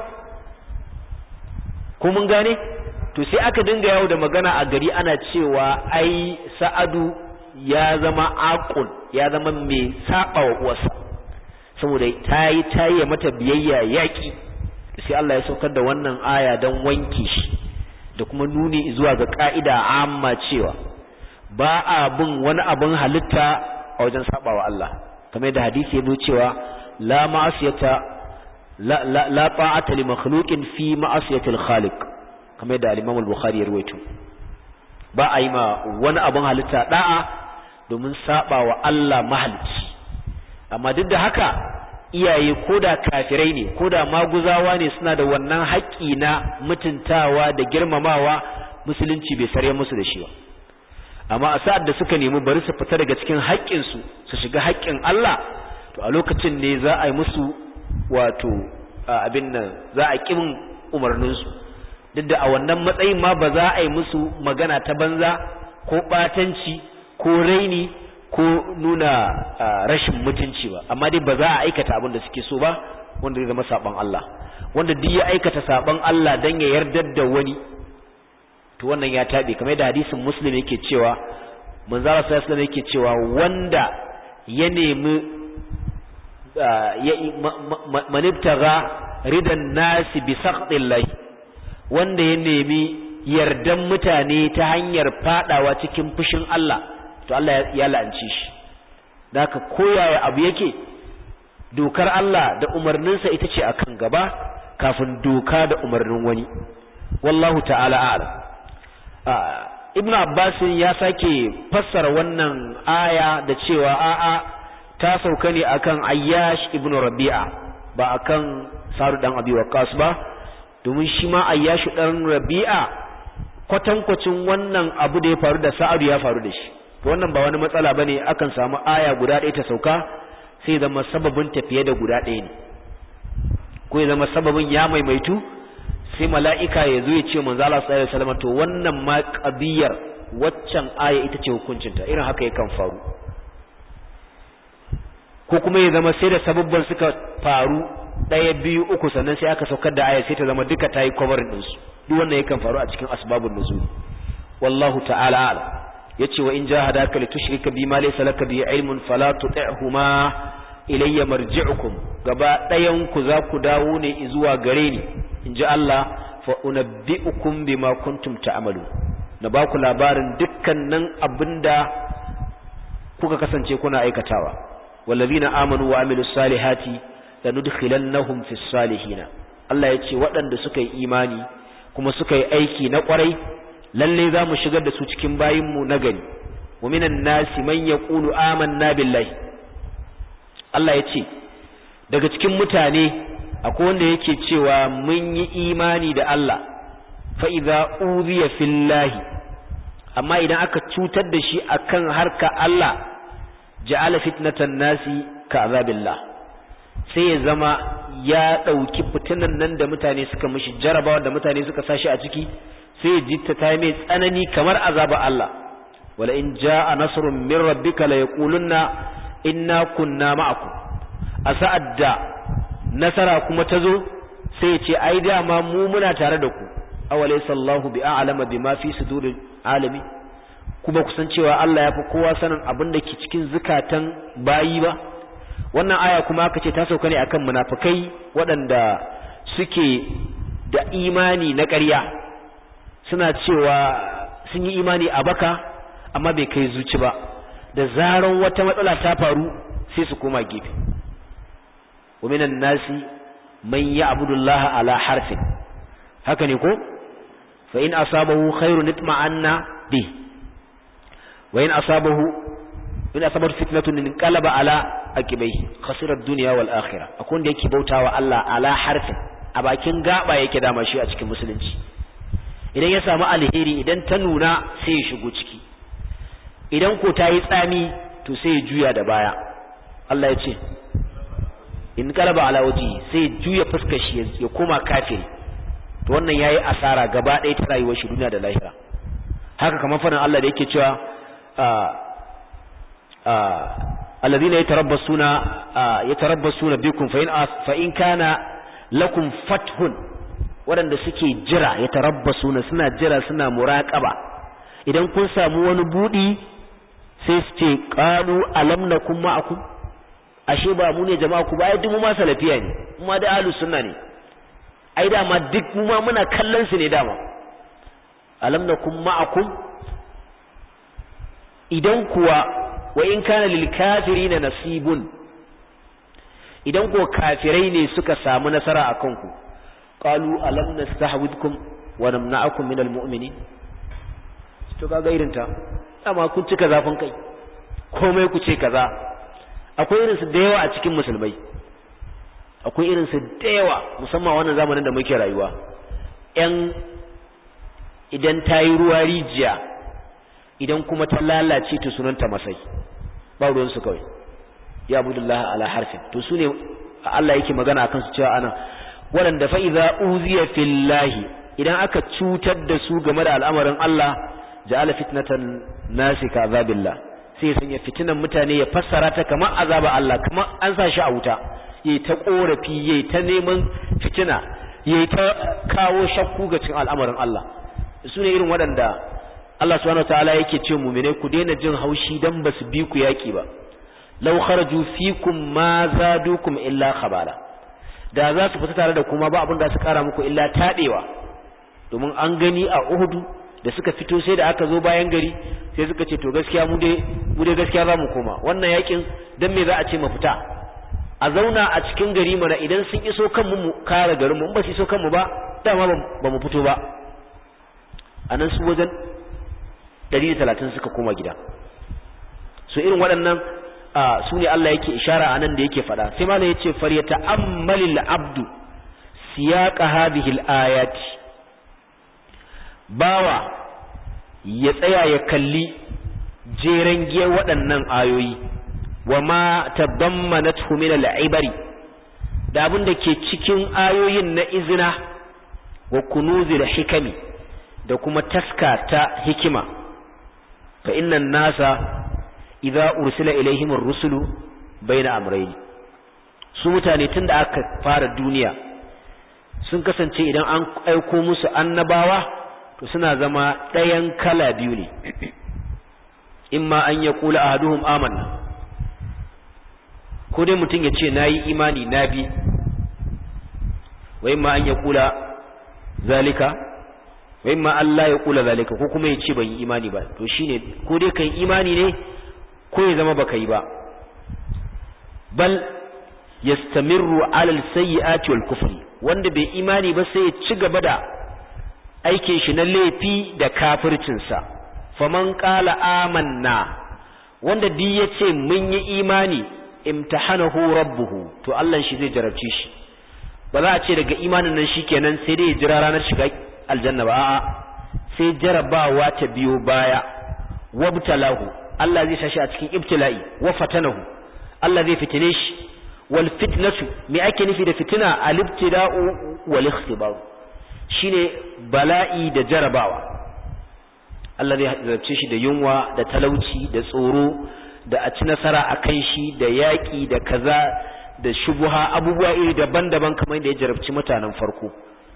ko mun gane to sai aka dinga yawo da magana a gari ana cewa ai sa'adu ya zama aqul ya zama mai saba wa uwarsa saboda tayi tayi mata biyayya yaki sai Allah ya saukar da wannan aya dan wanke shi da kuma nuni zuwa ga ka'ida amma cewa ba a bin wani abin halitta a wajen sabawa Allah kamar da hadisi ya zo cewa la ma'asiyata la la, la ta'ata li makhluqin fi ma'asiyati al-khaliq kamar da al-Imam al-Bukhari ya rawaito ba a yi ma wani abin halitta da'a domin sabawa Allah mahalicci amma duk da haka iyaye koda kafirai ne koda maguzawa ne suna da wannan haƙƙi na mutuntawa da girmamawa musulunci bai sare musu da shi ba amma a sa'ad da suka nemi bari su fita daga cikin haƙƙinsu su shiga haƙƙin Allah to a lokacin ne za a yi musu wato abin nan za a ƙin umarninsu duk da a wannan matsayin ma ba za a yi musu magana ta banza ko ɓatanci ko raini ko nuna rashin mutunci ba amma dai ba za a aikata abin da suke so ba wanda zai zama saɓon Allah wanda duk ya aikata saɓon Allah don ya yardar da wani to wannan ya tabe kamar da hadisin muslim yake cewa manzara sallallahu alaihi yake cewa wanda ya nemi manibtaga ridan nasi bi saqtillahi wanda ya nemi yardan mutane ta hanyar fadawa cikin fushin Allah to Allah ya la'anci shi haka koyaya abu yake dokar Allah da umarninsa ita ce akan gaba kafin doka da umarnin wani wallahu ta'ala a'lam ibnu abbas ya sake fassara wannan aya da cewa a'a ta sauka ne akan ayyash ibnu rabi'a ba akan saru dan abi waqas ba domin shi ma ayyash dan rabi'a kwatankwacin wannan abu da ya faru da sa'adu ya faru da shi to wannan ba wani matsala bane akan samu aya guda ɗaya ta sauka sai zama sababin tafiye da guda ɗaya ne ko ya zama sababin ya maimaitu sai mala'ika ya zo ya ce manzo Allah sallallahu alaihi wasallam to wannan ma qadiyar waccan aya ita ce hukuncinta irin haka yakan faru ko kuma ya zama sai da sababban suka faru ɗaya biyu uku sannan sai aka saukar da aya sai ta zama duka tayi covering din su duk wannan yakan faru a cikin asbabun nuzul wallahu ta'ala a'lam yace wa in jahadaka litushrika bima laysa laka bi ilmun fala tuti'huma ilayya marji'ukum gaba ɗayan ku za ku dawo ne zuwa gare ni in ji Allah fa unabbi'ukum bima kuntum ta'malu na ba ku labarin dukkanin abinda kuka kasance kuna aikatawa wallazina amanu wa amilus salihati lanudkhilannahum fis salihin Allah ya ce waɗanda suka yi imani kuma suka yi aiki na ƙwarai lalle za mu shigar da su cikin bayinmu na gari wa minan nasi man yaqulu amanna billahi Allah ya ce daga cikin mutane akwai wanda yake cewa mun yi imani da Allah fa idza udhiya fillahi amma idan aka cutar da shi akan harka Allah ja'ala fitnatan nasi ka azabillah sai ya zama ya dauki fitinan nan da mutane suka mishi jarabawa da mutane suka sashi a ciki sai ya jitta ta mai tsanani kamar azaba Allah wala in jaa nasrun min rabbika la yaqulunna inna kunna ma'akum a sa'ad da nasara kuma ta zo sai ya ce ai dama mu muna tare da ku awalai sallahu bi a'lama bima fi suduril alami kuma kusan cewa Allah ya fi kowa sanin abin da ke cikin zukatan bayi ba wannan aya kuma aka ce ta sauka ne akan munafikai waɗanda suke da imani na ƙarya suna cewa sun yi imani a baka amma bai kai zuci ba da zaran wata matsala ta faru sai su koma gefe wa minan nasi man ya'budu Allah ala harfin haka ne ko fa in asabahu khairun itma'anna bi wa in asabahu in asabat fitnatun inqalaba ala aqibai khasira ad-dunya wal akhirah akwai wanda yake bautawa Allah ala harfin a bakin gaba yake dama shi a cikin musulunci idan ya samu alheri idan ta nuna sai ya shigo ciki idan ko ta yi tsami to sai ya juya da baya Allah ya ce in kalaba ala waji sai juya fuskar shi ya koma kafiri to wannan yayi asara gaba ɗaya ta rayuwar shi duniya da lahira haka kamar faɗin Allah da yake cewa alladhina yatarabbasuna yatarabbasuna bikum fa in fa in kana lakum fathun waɗanda suke jira yatarabbasuna suna jira suna muraqaba idan kun samu wani budi sai su ce qalu alam nakum ma'akum ashe ba mu ne jama'a ku ba ai duk mu ma salafiya ne mu ma da ahlus sunna ne ai dama duk mu ma muna kallon su ne dama alam nakum ma'akum idan kuwa wa in kana lil kafirina nasibun idan ko kafirai ne suka samu nasara akan ku qalu alam nastahwidkum wa namna'akum minal mu'minin to kaga irin ta amma kun cika zafin kai komai ku ce kaza akwai irin su da yawa a cikin musulmai akwai irin su da yawa musamman wannan zamanin da muke rayuwa yan idan ta yi ruwa rijiya idan kuma ta lalace ta sunanta masai ba ruwansu kawai ya abudullah ala harfin to su ne Allah yake magana akan su cewa ana waɗanda fa idza uziya fillahi idan aka cutar da su game da al'amarin Allah ja'ala fitnatan nasi ka azabillah sai ya sanya fitinan mutane ya fassara ta kamar azaba Allah kamar an sa shi a wuta yayi ta korafi yayi ta neman fitina yayi ta kawo shakku ga cikin al'amarin Allah su ne irin waɗanda Allah subhanahu wataala yake ce mu'mine ku daina jin haushi dan basu bi ku yaki ba law kharaju fikum ma zadukum illa khabala da za su fita tare da kuma ba abin da su kara muku illa tadewa domin an gani a Uhud da suka fito sai da aka zo bayan gari sai suka ce to gaskiya mu dai mu dai gaskiya za mu koma wannan yakin dan me za a ce mu fita a zauna a cikin gari mana idan sun iso kanmu mu kare garin mu ba su iso kanmu ba dama ba mu fito ba anan su wajen 130 suka koma gida so irin waɗannan su ne Allah yake ishara a nan da yake faɗa sai malam yace faryata ammalil abdu siyaqa hadhihi al-ayati bawa ya tsaya ya kalli jeren giyar waɗannan ayoyi wa ma tadammanathu min al-ibari da abin da ke cikin ayoyin na izina wa kunuzil hikami da kuma taska ta hikima fa innan nasa idza ursila ilaihim ar-rusulu baina amrayn su mutane tunda aka fara duniya sun kasance idan an aiko musu annabawa to suna zama ɗayan kala biyu ne imma an ya kula ahaduhum amanna ko dai mutum ya ce nayi imani na bi wa imma an ya kula zalika wa imma Allah ya kula zalika ko kuma ya ce ban yi imani ba to shine ko dai kai imani ne ko ya zama baka yi ba bal yastamirru ala al-sayyi'ati wal kufri wanda bai imani ba sai ya ci gaba da aikin shi na laifi da kafircin sa faman qala amanna wanda di yace mun yi imani imtahanahu rabbuhu to Allah shi zai jarabce shi ba za a ce daga imanin nan shikenan sai dai ya jira ranar shiga aljanna ba a'a sai jarabawa ta biyo baya wabtalahu Allah zai sashi a cikin ibtila'i wa fatanahu Allah zai fitine shi wal fitnatu me ake nufi da fitina al ibtila'u wal ikhtibar shine bala'i da jarabawa Allah zai zarce shi da yunwa da talauci da tsoro da a ci nasara a kan shi da yaƙi da kaza da shubuha abubuwa iri daban-daban kamar da ya jarabci mutanen farko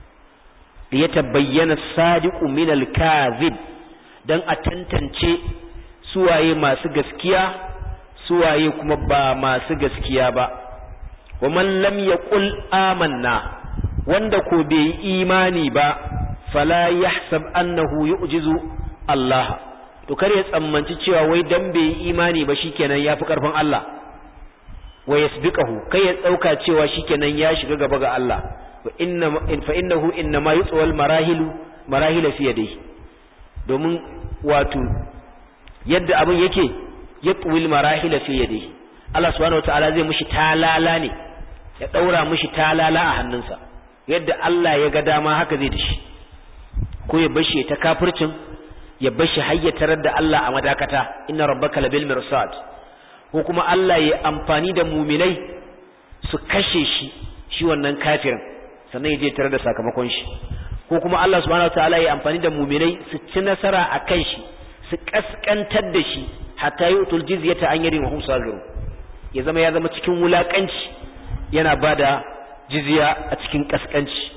da ya tabayyana sadiqu min al-kadhib dan a tantance suwaye masu gaskiya suwaye kuma ba masu gaskiya ba wa man lam yaqul amanna wanda ko bai yi imani ba fala yahsab annahu yu'jizu Allah to kar ya tsammanci cewa wai dan bai yi imani ba shikenan yafi karfin Allah wa yasbiqahu kai ya dauka cewa shikenan ya shiga gaba ga Allah wa inna fa innahu inna ma yutwal marahilu marahila fi yadihi domin wato yadda abin yake yatwil marahila fi yadihi Allah subhanahu wataala zai mishi talala ne ya daura mishi talala a hannunsa yadda Allah ya ga dama haka zai dashi ko ya bashi ta kafircin ya bashi hayyatar da Allah a madakata inna rabbaka labil mirsad ko kuma Allah ya amfani da muminai su kashe shi shi wannan kafirin sannan ya je tare da sakamakon shi ko kuma Allah subhanahu wataala ya amfani da mu'minai su ci nasara akan shi su kaskantar da shi hatta yutul jizyata an yadin wa hum sagirun ya zama ya zama cikin wulakanci yana bada jizya a cikin kaskanci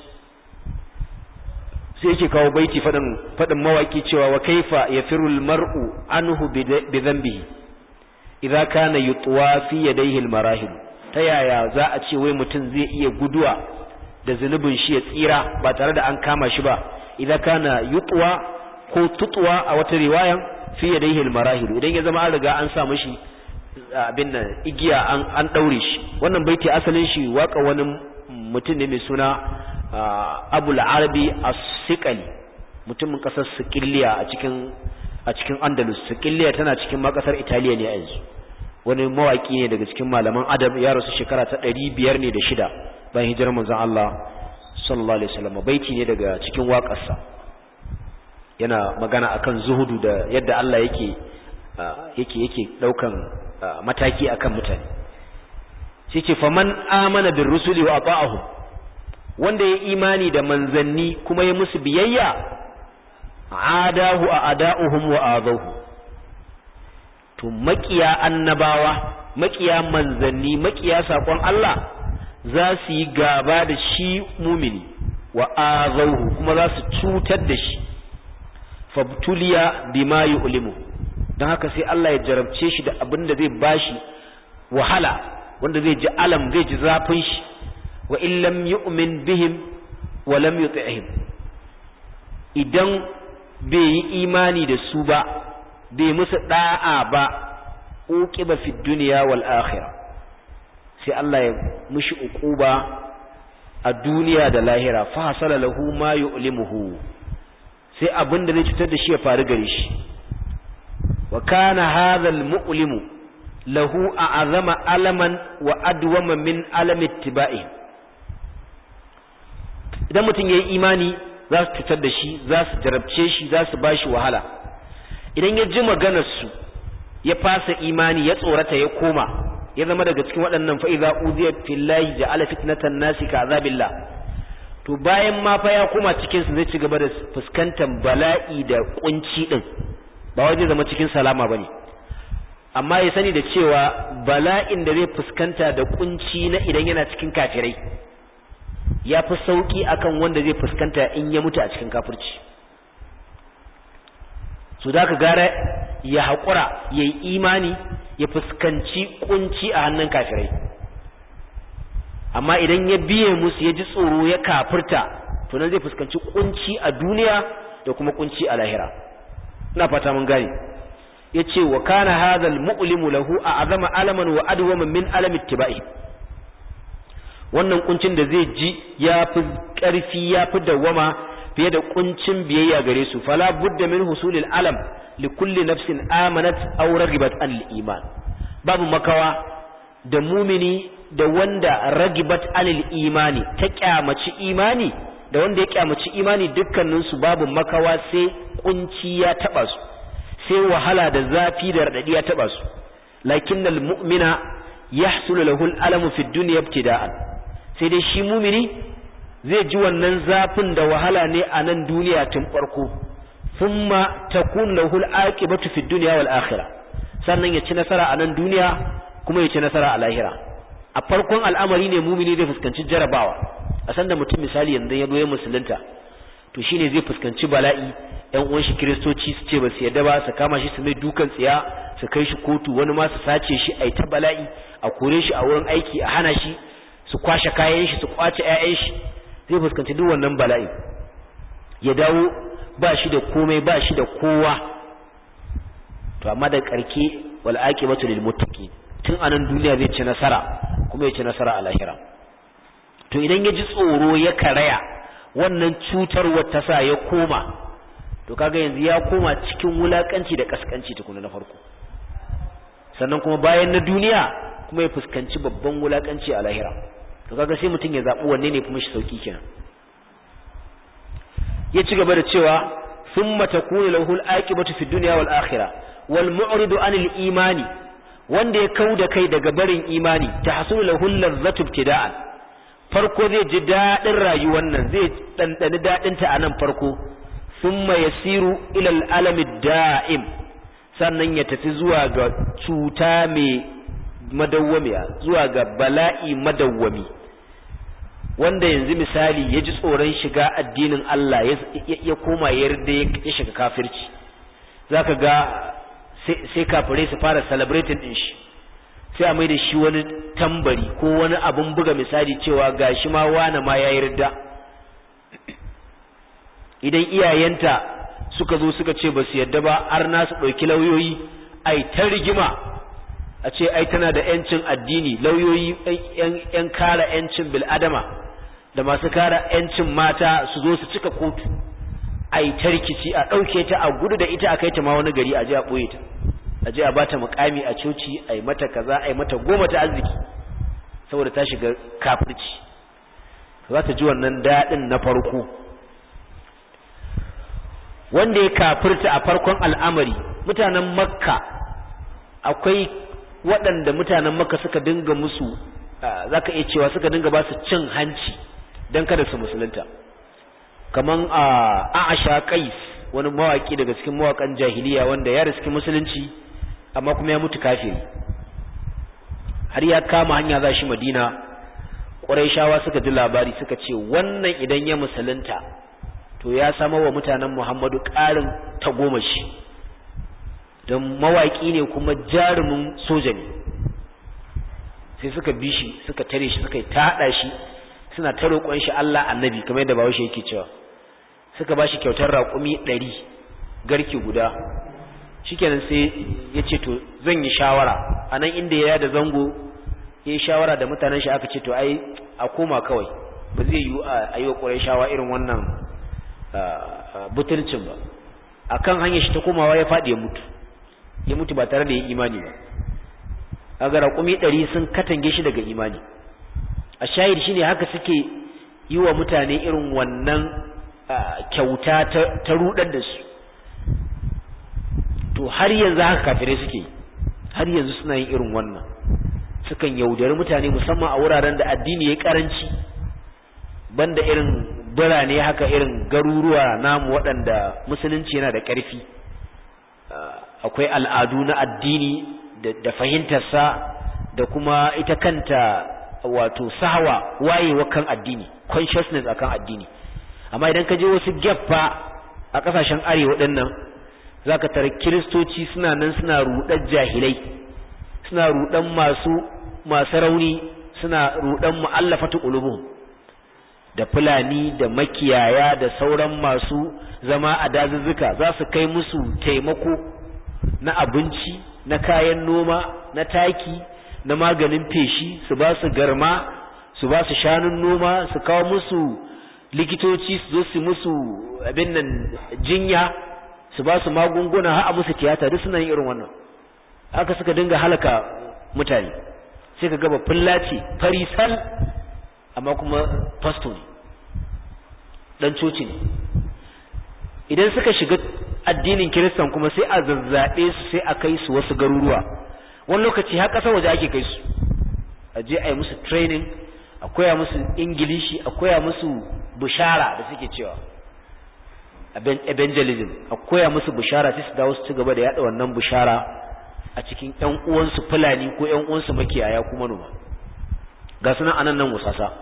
sai yake kawo baiti fadin fadin mawaki cewa wa kaifa yafirul mar'u anhu bi dhanbihi idza kana yutwa fi yadayhi al-marahil ta yaya za a ce wai mutum zai iya guduwa da zunubin shi ya tsira ba tare da an kama shi ba idza kana yutwa ko tutwa a wata riwayan fi yadayhi al-marahil idan ya zama an riga an sa mishi abin nan igiya an an daure shi wannan baiti asalin shi waka wani mutum ne mai suna Abul Arabi As-Siqali mutumin kasar Sikiliya a cikin a cikin Andalus Sikiliya tana cikin makasar Italiya ne a yanzu wani mawaki ne daga cikin malaman adab ya rasu shekara ta ɗari biyar ne da shida bayan hijirar manzon Allah sallallahu alaihi wasallam baiti ne daga cikin waƙarsa yana magana akan zuhudu da yadda Allah yake yake yake daukan mataki akan mutane sai ce faman amana bir rusuli wa ata'ahum wanda ya imani da manzanni kuma ya musu biyayya adahu a ada'uhum wa adahu to makiya annabawa makiya manzanni makiya sakon Allah za su yi gaba da shi mumini wa azahu kuma za su cutar da shi fabtuliya bima yu'limu don haka sai Allah ya jarabce shi da abin da zai bashi wahala wanda zai ji alam zai ji zafin shi wa in lam yu'min bihim wa lam yuti'him idan bai yi imani da su ba bai musu da'a ba uqiba fi dunya wal akhirah sai Allah ya mushi uquba a duniya da lahira fa hasala lahu ma yu'limuhu sai abin da zai cutar da shi ya faru gare shi wa kana hadha al mu'limu lahu a'azama alaman wa adwama min alami ittiba'i idan mutum yayi imani za su cutar da shi za su jarabce shi za su bashi wahala idan ya ji maganar su ya fasa imani ya tsorata ya koma ya zama daga cikin waɗannan fa idza uziya fillahi ja'ala fitnatan nasi ka azabillah to bayan ma fa ya koma cikin su zai ci gaba da fuskantar bala'i da kunci din ba waje zama cikin salama bane amma ya sani da cewa bala'in da zai fuskanta da kunci na idan yana cikin kafirai ya fi sauki akan wanda zai fuskanta in ya mutu a cikin kafirci su da ka gara ya haƙura ya yi imani ya fuskanci kunci a hannun kafirai amma idan ya biye musu ya ji tsoro ya kafirta to nan zai fuskanci kunci a duniya da kuma kunci a lahira ina fata mun gane yace wa kana hadha al-mu'limu lahu a'zama alaman wa adwama min alam ittiba'i wannan kuncin da zai ji ya fi ƙarfi ya fi dawwama fiye da kuncin biyayya gare su fala budda min husulil alam li kulli nafsin amanat aw ragibat an iman babu makawa da mumini da wanda ragibat anil imani ta kyamaci imani da wanda ya kyamaci imani dukkanin su babu makawa sai kunci ya taba su sai wahala da zafi da radadi ya taba su lakinnal mu'mina yahsulu lahu al-alamu fi dunya ibtida'an sai dai shi mumini zai ji wannan zafin da wahala ne a nan duniya tun farko thumma takun lahu al-aqibatu fi dunya wal akhirah sannan ya ci nasara a nan duniya kuma ya ci nasara a lahira a farkon al'amari ne mumini zai fuskanci jarabawa a sanda mutum misali yanzu ya doye musulunta to shine zai fuskanci bala'i yan uwan shi kristoci su ce ba su yadda ba su kama shi su mai dukan tsiya su kai shi kotu wani ma su sace shi a ta bala'i a kore shi a wurin aiki a hana shi su kwashe kayan shi su kwace ƴaƴan shi zai fuskanci duk wannan bala'i ya dawo ba shi da komai ba shi da kowa to amma da karke wal aqibatu lil muttaqin tun anan duniya zai ci nasara kuma ya ci nasara a lahira to idan ya ji tsoro ya karaya wannan cutarwar ta sa ya koma to kaga yanzu ya koma cikin wulakanci da kaskanci tukuna na farko sannan kuma bayan na duniya kuma ya fuskanci babban wulakanci a lahira to kaga sai mutum ya zaɓi wanne ne kuma shi sauki kenan ya ci gaba da cewa thumma takunu lahu al-aqibatu fi dunya wal akhirah wal mu'ridu anil imani wanda ya kauda kai daga barin imani tahsulu lahu al-ladzatu ibtida'an farko zai ji daɗin rayuwar nan zai ɗanɗani daɗinta a nan farko thumma yasiru ila al'alami da'im sannan ya tafi zuwa ga cuta mai madawwamiya zuwa ga bala'i madawwami wanda yanzu misali ya ji tsoron shiga addinin Allah ya koma yarda ya shiga kafirci zaka ga sai kafirai su fara celebrating din shi sai a mai da shi wani tambari ko wani abun buga misali cewa gashi ma wani ma ya yarda idan iyayenta suka zo suka ce ba su yarda ba har na su ɗauki lauyoyi ai ta rigima a ce ai tana da yancin addini lauyoyi yan kara yancin bil'adama da masu kara yancin mata su zo su cika kotu ai ta rikici a ɗauke ta a gudu da ita a kai ta ma wani gari a je a ɓoye ta a je a bata mukami a coci a yi mata kaza a yi mata goma ta arziki saboda ta shiga kafirci za ta ji wannan daɗin na farko wanda ya kafirta a farkon al'amari mutanen makka akwai waɗanda mutanen makka suka dinga musu za ka iya cewa suka dinga ba su cin hanci don kada su musulunta kaman a a'asha qais wani mawaki daga cikin mawakan jahiliya wanda ya riski musulunci amma kuma ya mutu kafiri har ya kama hanya za shi madina ƙurayshawa suka ji labari suka ce wannan idan ya musulunta to ya sama wa mutanen muhammadu ƙarin tagomashi don mawaƙi ne kuma jarumin soja ne sai suka bi shi suka tare shi suka yi taɗa shi suna ta roƙon shi Allah annabi kamar yadda bawo shi yake cewa suka ba shi kyautar raƙumi ɗari garki guda shikenan sai ya ce to zan yi shawara a nan inda ya da zango ya yi shawara da mutanen shi aka ce to ai a koma kawai ba zai yi a yi wa ƙurai shawa irin wannan butulcin ba a kan hanyar shi ta komawa ya faɗi ya mutu ya mutu ba tare da ya imani ba a ga raƙumi ɗari sun katange shi daga imani a shahid shine haka suke yi wa mutane irin wannan kyauta ta rudar da su to har yanzu haka kafirai suke har yanzu suna yin irin wannan sukan yaudari mutane musamman a wuraren da addini ya karanci banda irin birane haka irin garuruwa namu waɗanda musulunci yana da ƙarfi akwai al'adu na addini da fahimtarsa da kuma ita kanta wato sahawa wayewa kan addini consciousness akan addini amma idan ka je wasu geffa a kasashen arewa dinnan zaka tare kiristoci suna nan suna rudan jahilai suna rudan masu masu rauni suna rudan mu'allafatu qulubuhum da fulani da makiyaya da sauran masu zama a dazuzzuka za su kai musu taimako na abinci na kayan noma na taki na maganin feshi su ba su garma su ba su shanun noma su kawo musu likitoci su zo su musu abin nan jinya su ba su magunguna har a musu tiyata duk suna yin irin wannan haka suka dinga halaka mutane sai ka gaba fullaci farisal amma kuma fasto ne dan coci ne idan suka shiga addinin kiristan kuma sai a zazzaɓe su sai a kai su wasu garuruwa wani lokaci har ƙasar waje ake kai su a je a yi musu training a koya musu ingilishi a koya musu bishara da suke cewa evangelism a koya musu bishara sai su dawo su ci gaba da yada wannan bishara a cikin ƴan uwansu fulani ko ƴan uwansu makiyaya kuma noma ga sunan anan nan musasa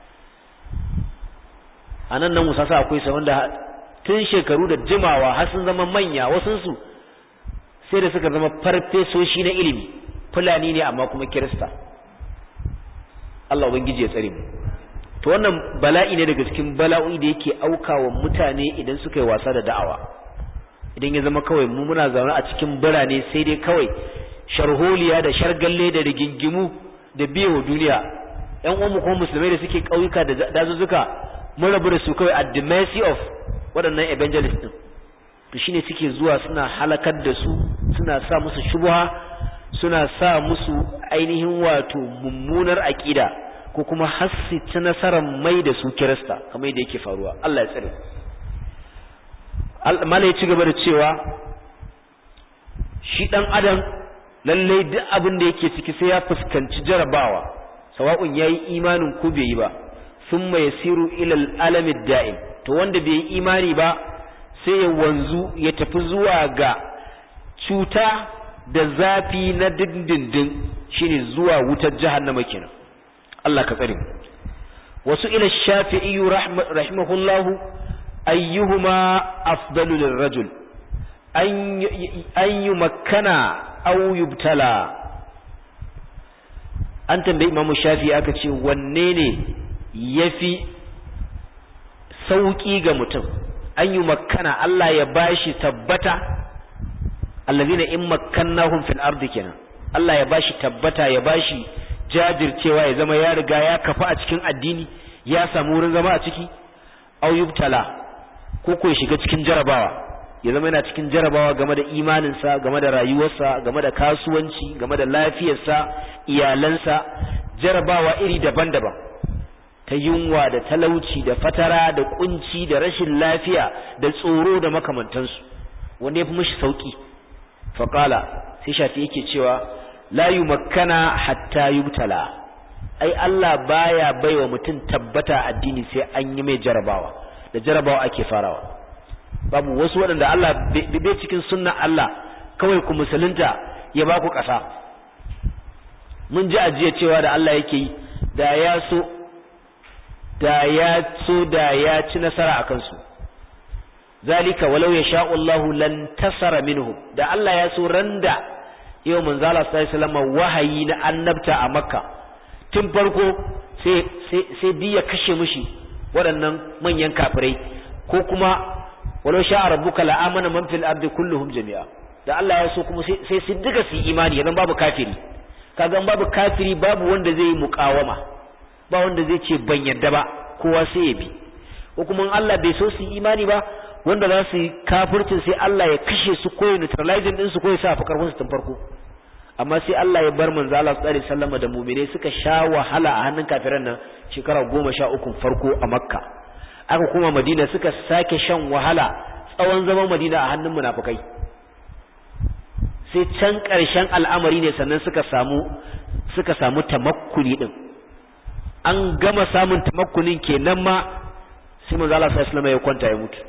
anan nan musasa akwai sa wanda tun shekaru da jimawa har sun zama manya wasunsu sai da suka zama farfesoshi na ilimi fulani ne amma kuma kirista Allah ubangiji ya tsare mu to wannan bala'i ne daga cikin bala'o'i da yake aukawa mutane idan suka yi wasa da da'awa idan ya zama kawai mu muna zaune a cikin birane sai dai kawai sharholiya da shargalle da rigingimu da biyewa duniya ƴan uwanmu kuma musulmai da suke ƙauyuka da dazuzzuka mun rabu da su kawai at the mercy of waɗannan evangelists din to shine suke zuwa suna halakar da su suna sa musu shubha suna sa musu ainihin wato mummunar aqida ko kuma hassi ta nasarar mai da su kirista kamar yadda yake faruwa Allah ya tsare mala ya ci gaba da cewa shi dan adam lallai duk abin da yake ciki sai ya fuskanci jarabawa sawa'un yayi imanin ko bai yi ba thumma yasiru ila al-alam ad-da'im to wanda bai imani ba sai ya wanzu ya tafi zuwa ga cuta da zafi na dindindin shine zuwa wutar jahannama kenan Allah ka tsare mu wasu ila shafi'i rahimahullahu ayyuhuma afdalu lirrajul an yumakkana aw yubtala an tambayi imamu shafi'i aka ce wanne ne yafi sauki ga mutum an yi makkana Allah ya bashi tabbata allazina in makkannahum fil ardi kenan Allah ya bashi tabbata ya bashi jajircewa ya zama ya riga ya kafa a cikin addini ya samu wurin zama a ciki aw yubtala ko ko ya shiga cikin jarabawa ya zama yana cikin jarabawa game da imaninsa game da rayuwarsa game da kasuwanci game da lafiyarsa iyalansa jarabawa iri daban-daban ta yunwa da talauci da fatara da kunci da rashin lafiya da tsoro da makamantansu wanda ya fi mishi sauki faƙala sai shafi yake cewa la yumakkana hatta yubtala ai Allah baya baiwa mutum tabbata addini sai an yi mai jarabawa da jarabawa ake farawa babu wasu waɗanda Allah bai cikin sunna Allah kawai ku musulunta ya ba ku ƙasa mun ji ajiya cewa da Allah yake yi da ya so da ya so da ya ci nasara a kansu zalika walau ya sha'ullahu lan tasara minhum da Allah ya so randa yau manzala sallallahu alaihi wahayi na annabta a makka tun farko sai sai sai biya kashe mushi waɗannan manyan kafirai ko kuma walau sha'a rabbuka la amana man fil ardi kulluhum jami'a da Allah ya so kuma sai sai duka su imani yanzu babu kafiri kaga babu kafiri babu wanda zai yi muqawama ba wanda zai ce ban yadda ba kowa sai ya bi ko kuma Allah bai so su imani ba wanda za su yi kafircin sai Allah ya kashe su ko ya neutralizing din su ko ya sa fakar su tun farko amma sai Allah ya bar manzo Allah sallallahu alaihi wasallam da mu'mine suka sha wahala a hannun kafiran nan shekara goma sha uku farko a Makka aka kuma Madina suka sake shan wahala tsawon zaman Madina a hannun munafikai sai can ƙarshen al'amari ne sannan suka samu suka samu tamakkuni din an gama samun tamakkunin kenan ma sai manzo Allah sallallahu alaihi ya kwanta ya mutu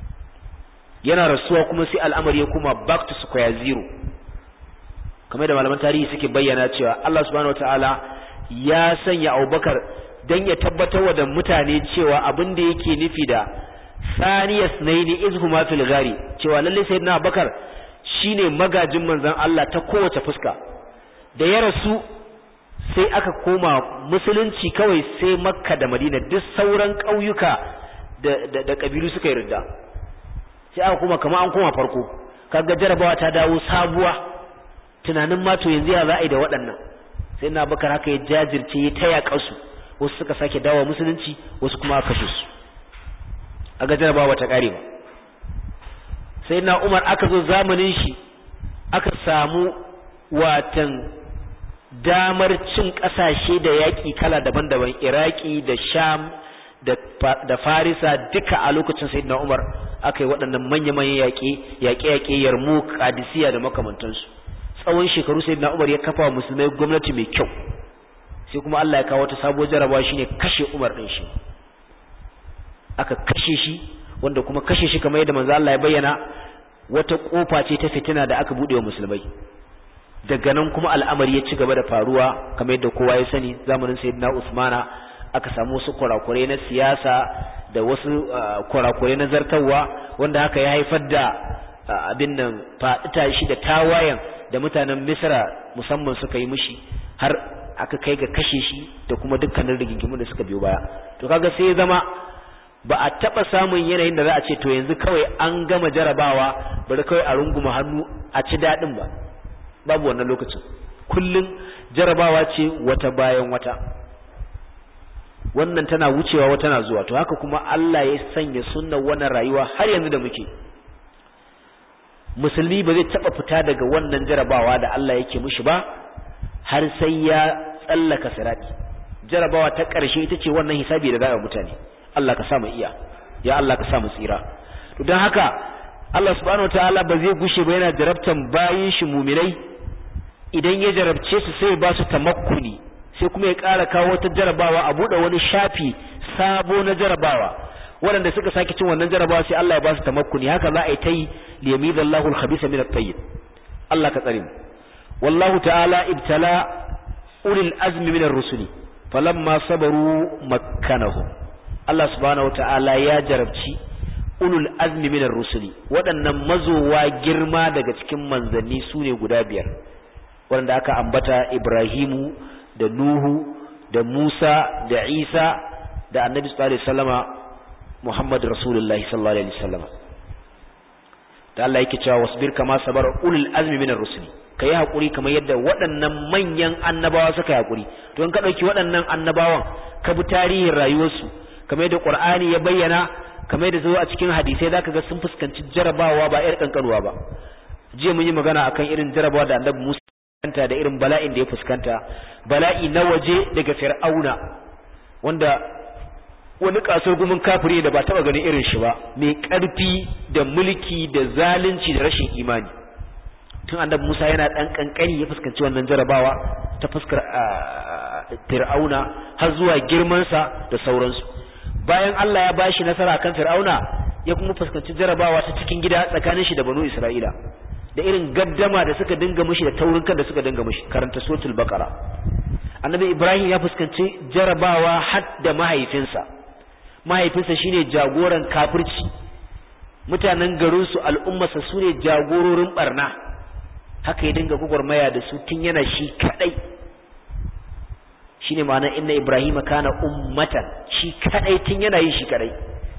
yana rasuwa kuma sai al'amari ya kuma back to square zero kamar da malaman tarihi suke bayyana cewa Allah subhanahu wataala ya sanya Abubakar dan ya tabbatar da mutane cewa abin da yake nufi da saniyas naini izhuma fil ghari cewa lalle sayyidina Abubakar shine magajin manzon Allah ta kowace fuska da ya rasu sai aka koma musulunci kawai sai makka da madina duk sauran ƙauyuka da, da, ƙabilu suka yi ridda sai aka koma kama an koma farko kaga jarabawa ta dawo sabuwa tunanin mato yanzu ya za a yi da waɗannan sai na bakar haka ya jajirce ya taya ƙasu wasu suka sake dawo musulunci wasu kuma aka kashe su aga jarabawa ta ƙare ba sai na umar aka zo zamanin shi aka samu watan damar cin ƙasashe da yaƙi kala daban-daban iraki da sham da farisa duka a lokacin sayyidina umar aka yi waɗannan manya-manyan yaƙe yaƙe-yaƙe yarmu kadisiya da makamantansu tsawon shekaru sayyidina umar ya kafa wa musulmai gwamnati mai kyau sai kuma Allah ya kawo wata sabuwar jarabawa shine kashe umar ɗin shi aka kashe shi wanda kuma kashe shi kamar yadda manzo Allah ya bayyana wata kofa ce ta fitina da aka buɗe wa musulmai daga nan kuma al'amari ya ci gaba da faruwa kamar yadda kowa ya sani zamanin sayyidina Usmana aka samu wasu kurakurai na siyasa da wasu kurakurai na zartarwa wanda haka ya haifar da abin nan faɗita shi da tawayen da mutanen Misra musamman suka yi mishi har aka kai ga kashe shi da kuma dukkanin rigingimu da suka biyo baya to kaga sai ya zama ba a taɓa samun yanayin da za a ce to yanzu kawai an gama jarabawa bari kawai a runguma hannu a ci daɗin ba babu wannan lokacin kullum jarabawa ce wata bayan wata wannan tana wucewa wata na zuwa to haka kuma Allah ya sanya sunnar wannan rayuwa har yanzu da muke musulmi ba zai taba fita daga wannan jarabawa da Allah yake mishi ba har sai ya tsallaka sirati jarabawa ta ƙarshe ita ce wannan hisabi da za a mutane Allah ka sa mu iya ya Allah ka sa mu tsira to don haka Allah subhanahu wataala ba zai gushe ba yana jarabtan bayin shi muminai idan ya jarabce su sai ba su tamakkuni sai kuma ya ƙara kawo wata jarabawa a buɗe wani shafi sabo na jarabawa waɗanda suka sake cin wannan jarabawa sai Allah ya ba su tamakkuni haka za a yi ta yi liyamidallahu al-khabisa min at-tayyib Allah ka tsare mu wallahu ta'ala ibtala ulil azmi min ar-rusuli falamma sabaru makkanahum Allah subhanahu wata'ala ya jarabci ulul azmi min ar-rusuli waɗannan mazowa girma daga cikin manzanni sune guda biyar waɗanda aka ambata Ibrahimu da Nuhu da Musa da Isa da Annabi sallallahu alaihi wasallama Muhammad Rasulullahi sallallahu alaihi wasallama da Allah yake cewa wasbir kama sabar ulul azmi min ar-rusuli kai hakuri kamar yadda waɗannan manyan annabawa suka yi hakuri to in ka dauki waɗannan annabawan ka bi tarihin rayuwarsu kamar yadda Qur'ani ya bayyana kamar yadda zo a cikin hadisai zaka ga sun fuskanci jarabawa ba irin kankanuwa ba jiya mun yi magana akan irin jarabawa da Annabi Musa fuskanta da irin bala'in da ya fuskanta bala'i na waje daga Fir'auna wanda wani kasar gumin kafiri da ba taba ganin irin shi ba mai karfi da mulki da zalunci da rashin imani tun Annabi Musa yana dan kankani ya fuskanci wannan jarabawa ta fuskar Fir'auna har zuwa girman sa da sauransu bayan Allah ya bashi nasara kan Fir'auna ya kuma fuskanci jarabawa ta cikin gida tsakanin shi da Banu Isra'ila da irin gaddama da suka dinga mishi da taurin kan da suka dinga mishi karanta suratul baqara Annabi Ibrahim ya fuskanci jarabawa har da mahaifinsa mahaifinsa shine jagoran kafirci mutanen garin su al'ummarsa su ne jagororin barna haka ya dinga gugurmaya da su tun yana shi kadai shine ma'ana inna ibrahima kana ummatan shi kadai tun yana yin shi kadai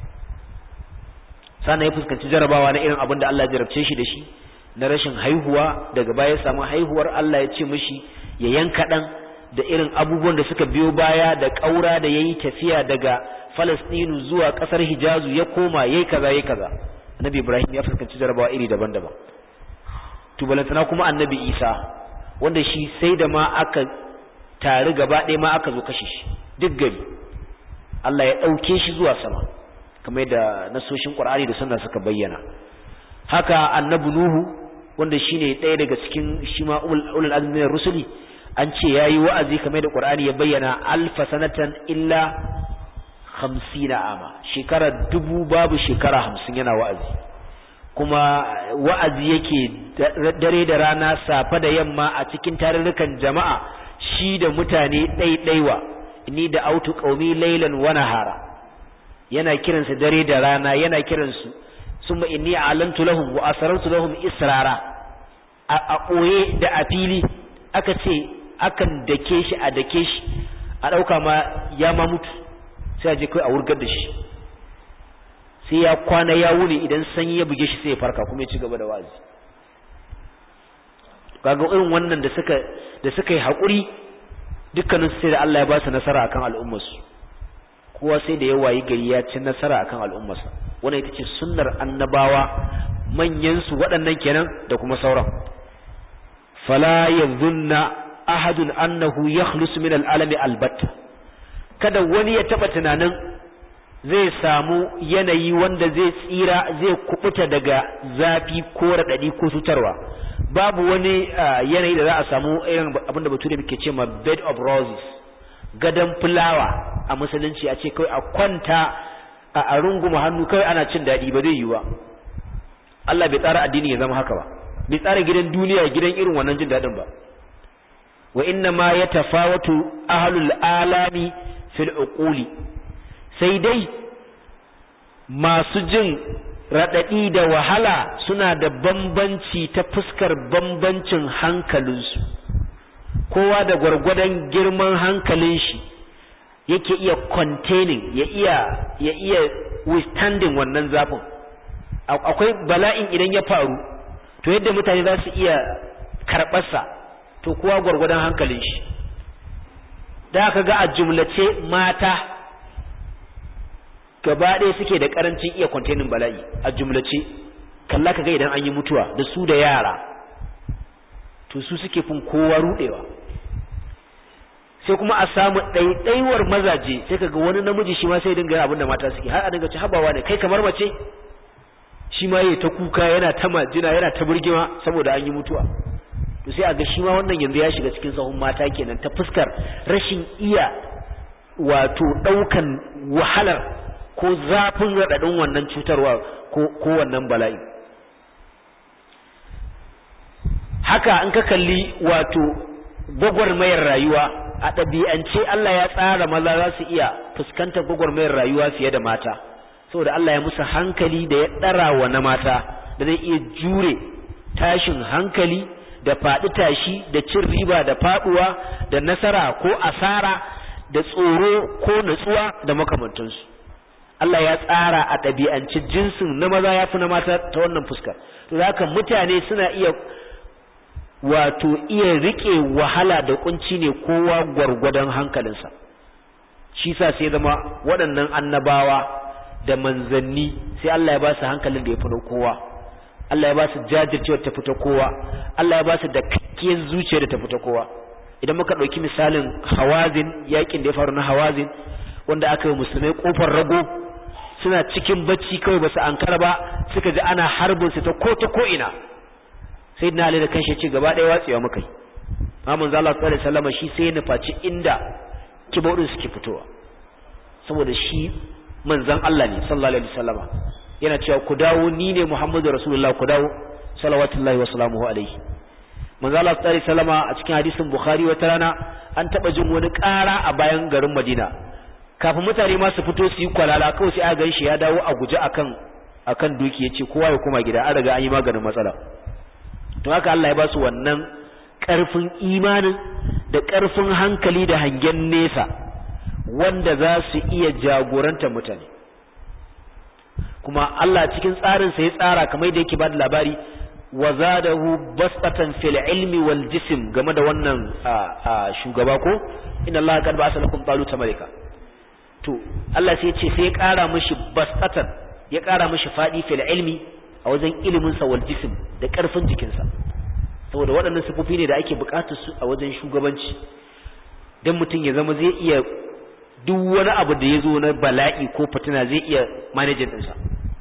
sannan ya fuskanci jarabawa na irin abin da Allah ya jarabce shi da shi na rashin haihuwa daga baya ya samu haihuwar Allah ya ce mishi ya yanka dan da irin abubuwan da suka biyo baya da kaura da yayi tafiya daga Falastinu zuwa kasar Hijazu ya koma yayi kaza yayi kaza Annabi Ibrahim ya fuskanci jarabawa iri daban-daban to balantana kuma Annabi Isa wanda shi sai da ma aka tare gaba ɗaya ma aka zo kashe shi duk gari Allah ya ɗauke shi zuwa sama kamar da nasoshin Qur'ani da sunna suka bayyana haka annabi Nuhu wanda shine ɗaya daga cikin shi ma ulul azmi rusuli an ce yayi wa'azi kamar da Qur'ani ya bayyana alfa sanatan illa 50 ama shekara dubu babu shekara 50 yana wa'azi kuma wa'azi yake dare da rana safa da yamma a cikin tarurrukan jama'a shi da mutane ɗaiɗaiwa ni da autu qaumi laylan wa nahara yana kiransu dare da rana yana kiransu summa inni a'lantu lahum wa asrartu lahum israra a ɓoye da a fili aka ce akan dake shi a dake shi a ɗauka ma ya ma mutu sai a je kai a wurgar da shi sai ya kwana ya wuni idan sanyi ya buge shi sai ya farka kuma ya ci gaba da wazi kaga irin wannan da suka da suka yi haƙuri dukkanin sai da Allah ya ba su nasara akan al'ummarsu kowa sai da ya wayi gari ya ci nasara akan al'ummarsa wannan ita ce sunnar annabawa manyan su waɗannan kenan da kuma sauran fala yadhunna ahadun annahu yakhlusu min al'alami albatta kada wani ya taba tunanin zai samu yanayi wanda zai tsira zai kubuta daga zafi ko radadi ko cutarwa babu wani yanayi da za a samu irin abinda bature muke ce ma bed of roses gadon fulawa a musulunci a ce kawai a kwanta a runguma hannu kawai ana cin daɗi ba zai yi ba Allah bai tsara addini ya zama haka ba bai tsara gidan duniya gidan irin wannan jin daɗin ba wa inna ma ya tafawatu ahlul alami fil uquli sai dai masu jin raɗaɗi da wahala suna da bambanci ta fuskar bambancin hankalinsu kowa da gwargwadon girman hankalin shi yake iya containing ya iya ya iya withstanding wannan zafin akwai bala'in idan ya faru to yadda mutane za su iya karɓarsa to kowa gwargwadon hankalin shi da aka ga a jumlace mata gaba ɗaya suke da ƙarancin iya containing bala'i a jumlace kalla ka ga idan an yi mutuwa da su da yara to su suke fin kowa ruɗewa sai kuma a samu ɗaiɗaiwar mazaje sai ka ga wani namiji shi ma sai dinga yin abin da mata suke har a dinga ci habawa ne kai kamar mace shi ma yayi ta kuka yana ta majina yana ta burgima saboda an yi mutuwa to sai a ga shi ma wannan yanzu ya shiga cikin sahun mata kenan ta fuskar rashin iya wato ɗaukan wahalar ko zafin raɗaɗin wannan cutarwa ko wannan bala'i haka in ka kalli wato gwagwarmayar rayuwa a ɗabi'ance Allah ya tsara maza za su iya fuskantar gwagwarmayar rayuwa fiye da mata saboda Allah ya musu hankali da ya ɗara wa na mata da zai iya jure tashin hankali da faɗi tashi da cin riba da faɗuwa da nasara ko asara da tsoro ko natsuwa da makamantansu Allah ya tsara a ɗabi'ance jinsin na maza ya fi na mata ta wannan fuskar to haka mutane suna iya wato iya rike wahala da kunci ne kowa gwargwadon hankalinsa shi sa sai zama waɗannan annabawa da manzanni sai Allah ya ba su hankalin da ya fito kowa Allah ya ba su jajircewa ta fito kowa Allah ya ba su da kakkiyar zuciya da ta fito kowa idan muka ɗauki misalin hawazin yakin da ya faru na hawazin wanda aka yi musulmai kofar rago suna cikin bacci kawai ba su ankara ba suka ji ana harbin su ta ko ta ko ina sai na da kanshi ce gaba ɗaya watsewa muka yi mamun zala sallallahu alaihi wasallam shi sai ya nufaci inda kibodin suke fitowa saboda shi manzon Allah ne sallallahu alaihi wasallam yana cewa ku dawo ni ne Muhammadu Rasulullah ku dawo salawatullahi wa salamuhu alaihi manzo Allah sallallahu alaihi wasallam a cikin hadisin Bukhari wata rana an taba jin wani ƙara a bayan garin Madina kafin mutane ma su fito su yi kwalala kawai sai aka gan shi ya dawo a guje akan akan duki yace kowa ya koma gida an riga an yi maganin matsala to haka Allah ya ba su wannan ƙarfin imanin da ƙarfin hankali da hangen nesa wanda za su iya jagoranta mutane kuma Allah cikin tsarinsa ya tsara kamar da yake ba da labari wa zadahu basatan fil ilmi wal jism game da wannan shugaba ko inna Allah qad ba'atha lakum taluta malika to Allah sai ya ce sai ya ƙara mishi basatan ya ƙara mishi fadi fil ilmi a wajen ilimin sa wal jism da ƙarfin jikinsa saboda waɗannan sifofi ne da ake buƙatar su a wajen shugabanci dan mutum ya zama zai iya duk wani abu da ya zo na bala'i ko fitina zai iya manajin ɗinsa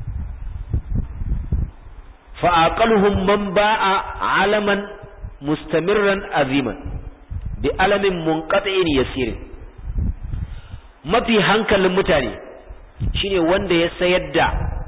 fa'aƙaluhun man ba'a alaman mustamirran aziman bi alamin munqati'in yasirin mafi hankalin mutane shine wanda ya sayar da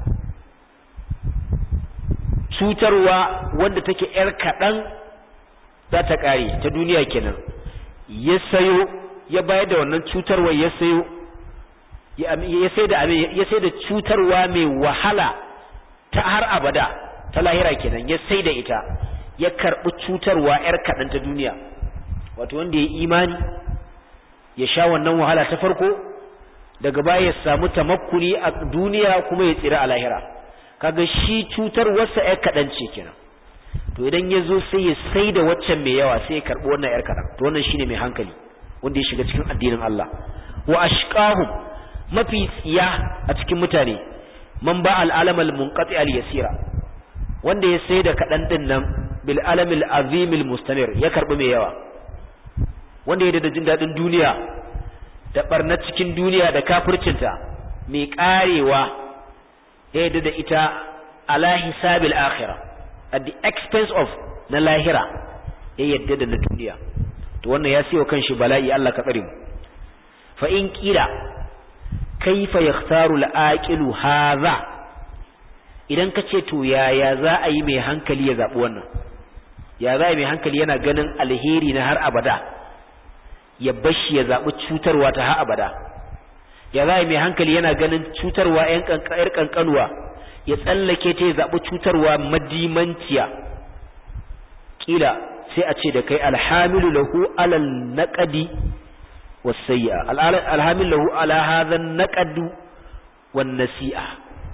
cutarwa wanda take yar kaɗan za ta ƙare ta duniya kenan ya sayo ya bayar da wannan cutarwa ya sayo ya sai da ya sai da cutarwa mai wahala ta har abada ta lahira kenan ya sai da ita ya karbi cutarwa yar kadan ta duniya wato wanda ya imani ya sha wannan wahala ta farko daga baya ya samu tamakkuni a duniya kuma ya tsira a lahira kaga shi cutarwarsa yar kadan ce kenan to idan ya zo sai ya sai da waccan mai yawa sai ya karbi wannan yar kadan to wannan shine mai hankali wanda ya shiga cikin addinin Allah wa ashqahum mafi tsiya a cikin mutane man ba al'alam al-munqati al-yasira wanda ya sai da kadan din nan bil alam al-azim al-mustamir ya karbi mai yawa wanda ya da jin dadin duniya da barna cikin duniya da kafircinta mai karewa ya yadda da ita ala hisabil akhirah at the expense of na lahira ya yadda da na duniya to wannan ya siyo kanshi bala'i Allah ka tsare mu fa in kila kaifa yakhtaru al-aqilu hadha idan ka ce to yaya za a yi mai hankali ya zabi wannan ya za a yi mai hankali yana ganin alheri na har abada ya bashi ya zabi cutarwa ta har abada ya za a yi mai hankali yana ganin cutarwa yan kankayar kankanuwa ya tsallake ta ya zabi cutarwa madimanciya kila sai a ce da kai alhamilu lahu alal naqadi wasayya alhamil lahu ala hadha naqad wan nasi'a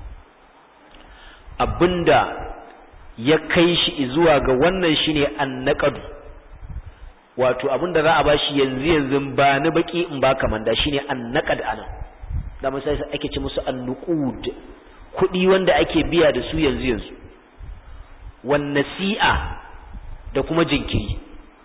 abinda ya kai shi zuwa ga wannan shine annaqad wato abinda za a bashi yanzu yanzu ba ni baki in ba kamanda shine annaqad ana da mun sai ake ce musu annuqud kudi wanda ake biya da su yanzu yanzu wan nasi'a da kuma jinkiri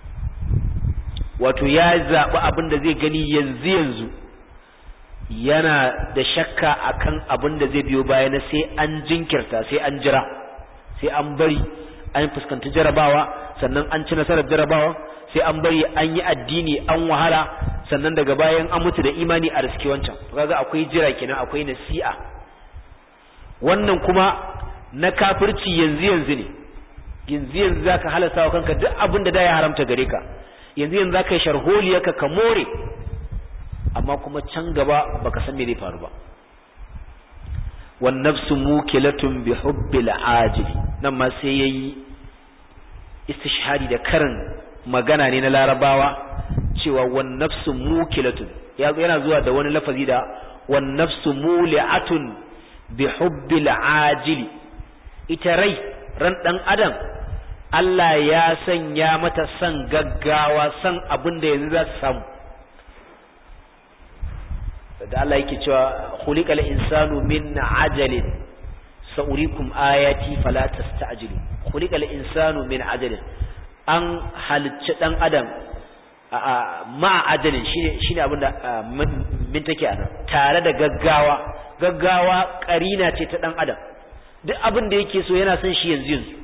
wato ya zaɓi abin da zai gani yanzu yanzu yana da shakka akan abin da zai biyo baya na sai an jinkirta sai an jira sai an bari an fuskanci jarabawa sannan an ci nasarar jarabawa sai an bari an yi addini an wahala sannan daga bayan an mutu da imani a riski wancan kaga akwai jira kenan akwai nasi'a wannan kuma na kafirci yanzu yanzu ne yanzu yanzu zaka halasta wa kanka duk abin da da ya haramta gare ka yanzu yanzu zaka yi sharholiyarka ka more amma kuma can gaba baka san me zai faru ba wan nafsu mukilatun bi hubbil ajil nan ma sai yayi istishhadi da karin magana ne na larabawa cewa wan nafsu mukilatun yana zuwa da wani lafazi da wan nafsu muli'atun bi hubbil ajil ita rai ran dan adam Allah ya sanya mata san gaggawa san abin da yanzu za su samu da Allah yake cewa khuliqal insanu min ajalin sa'urikum ayati fala tasta'jilu khuliqal insanu min ajalin an halicci dan adam ma ajalin shine shine abinda min take anan tare da gaggawa gaggawa karina ce ta dan adam duk abin da yake so yana son shi yanzu yanzu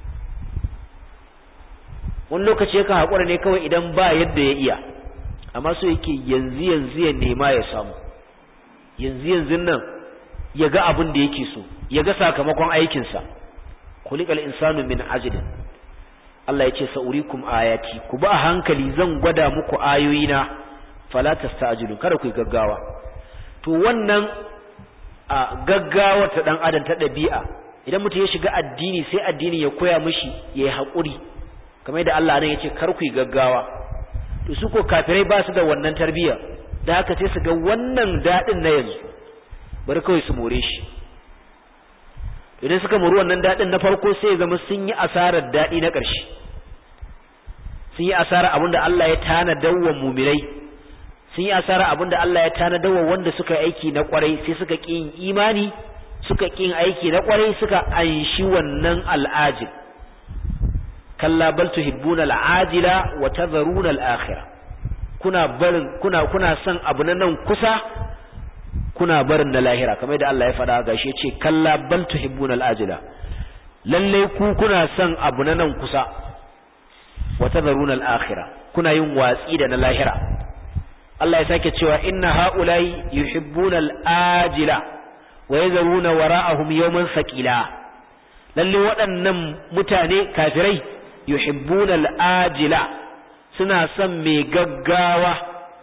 wani lokaci yakan haƙura ne kawai idan ba yadda ya iya amma so yake yanzu yanzu ya nema ya samu yanzu yanzu nan ya ga abin da yake so ya ga sakamakon aikinsa kulikal insanu min ajlin Allah ya ce sa'urikum ayati ku ba hankali zan gwada muku ayoyina fala tasta'jilu kada ku yi gaggawa to wannan a gaggawa ta dan adam ta dabi'a idan mutum ya shiga addini sai addini ya koya mishi yayi hakuri kamar da Allah nan yace kar ku yi gaggawa to su ko kafirai ba su da wannan tarbiyya da haka sai su ga wannan dadin na yanzu bari kawai su more shi idan suka muri wannan dadin na farko sai zama sun yi asarar dadi na ƙarshe sun yi asarar abinda Allah ya tana dawwa mumirai sun yi asara abinda Allah ya tana dawa wanda suka yi aiki na kwarai sai suka ƙi yin imani suka ƙi yin aiki na kwarai suka anshi wannan al'ajil kalla bal tuhibbuna al'ajila wa tadharuna al'akhirah kuna barin kuna kuna son abu na nan kusa kuna barin na lahira kamar da Allah ya faɗa gashi ya ce kalla bal tuhibbuna al'ajila lalle ku kuna son abu na nan kusa wa tadharuna al'akhirah kuna yin watsi da na lahira Allah ya sake cewa inna ha'ulai yuhibbuna al'ajila wa yazaruna wara'ahum yawman saqila lalle waɗannan mutane kafirai yuhibbuna al'ajila suna son mai gaggawa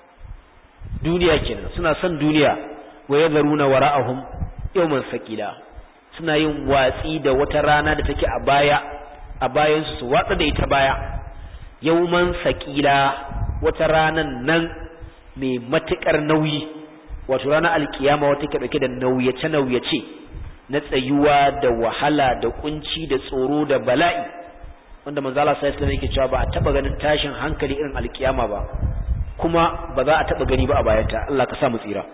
duniya kenan suna son duniya wa yazaruna wara'ahum yawman saqila suna yin watsi da wata rana da take a baya a bayan su watsa da ita baya yawman saqila wata ranan nan mai matuƙar nauyi wato ranar alkiyama wata ke ɗauke da nauyace-nauyace na tsayuwa da wahala da kunci da tsoro da bala'i wanda manzala sai islam yake cewa ba a taɓa ganin tashin hankali irin alkiyama ba kuma ba za a taɓa gani ba a bayanta Allah ka sa mu tsira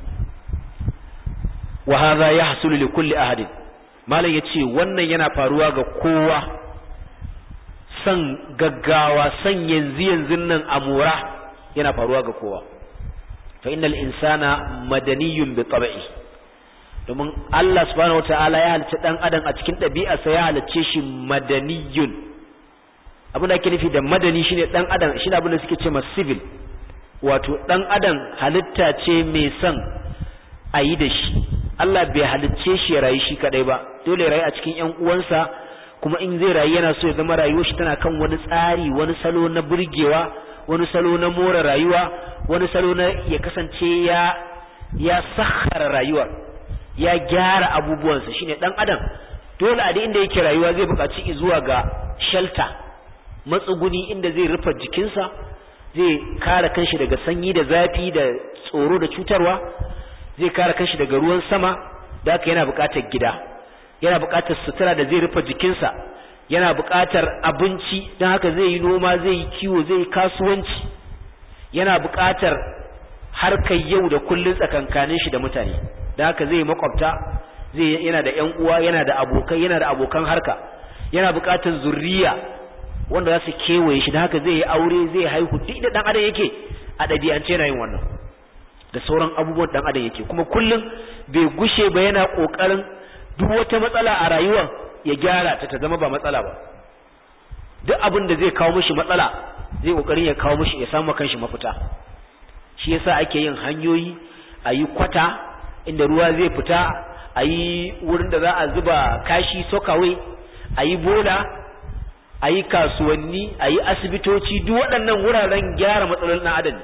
wa hadha yahsulu li kulli ahadin malam yace wannan yana faruwa ga kowa san gaggawa san yanzu yanzu nan amura yana faruwa ga kowa fa innal insana madaniyun bi tab'i domin Allah subhanahu wataala ya halicci dan adam a cikin ɗabi'arsa ya halicce shi madaniyun abin da ake nufi da madani shine dan adam shine abin da suke ce civil wato dan adam halitta ce mai son a yi da shi Allah bai halicce shi ya rayu shi kadai ba dole ya rayu a cikin ƴan uwansa kuma in zai rayu yana so ya zama rayuwar shi tana kan wani tsari wani salo na burgewa wani salo na more rayuwa wani salo na ya kasance ya ya sakhara rayuwar ya gyara abubuwansa shine dan adam dole a duk inda yake rayuwa zai buƙaci zuwa ga shelter matsuguni inda zai rufe jikinsa zai kare kanshi daga sanyi da zafi da tsoro da cutarwa zai kare kanshi daga ruwan sama da haka yana buƙatar gida yana buƙatar sutura da zai rufe jikinsa yana buƙatar abinci don haka zai yi noma zai yi kiwo zai yi kasuwanci yana buƙatar harkar yau da kullun tsakankanin shi da mutane don haka zai yi makwabta zai yana da ƴan uwa yana da abokai yana da abokan harka yana buƙatar zurriya wanda za su kewaye shi don haka zai yi aure zai haihu duk da ɗan adam yake a ɗabi'ance yana yin wannan da sauran abubuwan ɗan adam yake kuma kullum bai gushe ba yana ƙoƙarin duk wata matsala a rayuwar ya gyara ta ta zama ba matsala ba duk abin da zai kawo mishi matsala zai kokarin ya kawo mishi ya samu kanshi mafita shi yasa ake yin hanyoyi a yi kwata inda ruwa zai fita a yi wurin da za a zuba kashi sokawai a yi bola a yi kasuwanni a yi asibitoci duk waɗannan wuraren gyara matsalolin ɗan adam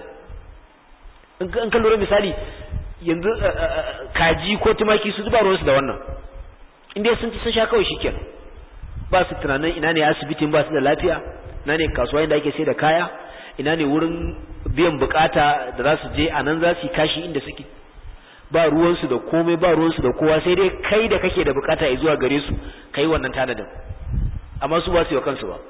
in ka lura misali yanzu kaji ko tumaki su zuba ruwansu da wannan inda sun ci sun sha kawai shikenan ba su tunanin ina ne asibitin ba su da lafiya ina ne kasuwa inda ake sai da kaya ina ne wurin biyan bukata da za su je a nan za su yi kashi inda suke ba ruwansu da komai ba ruwansu da kowa sai dai kai da kake da bukata ya zuwa gare su kai wannan tanadin amma su ba su yi wa kansu ba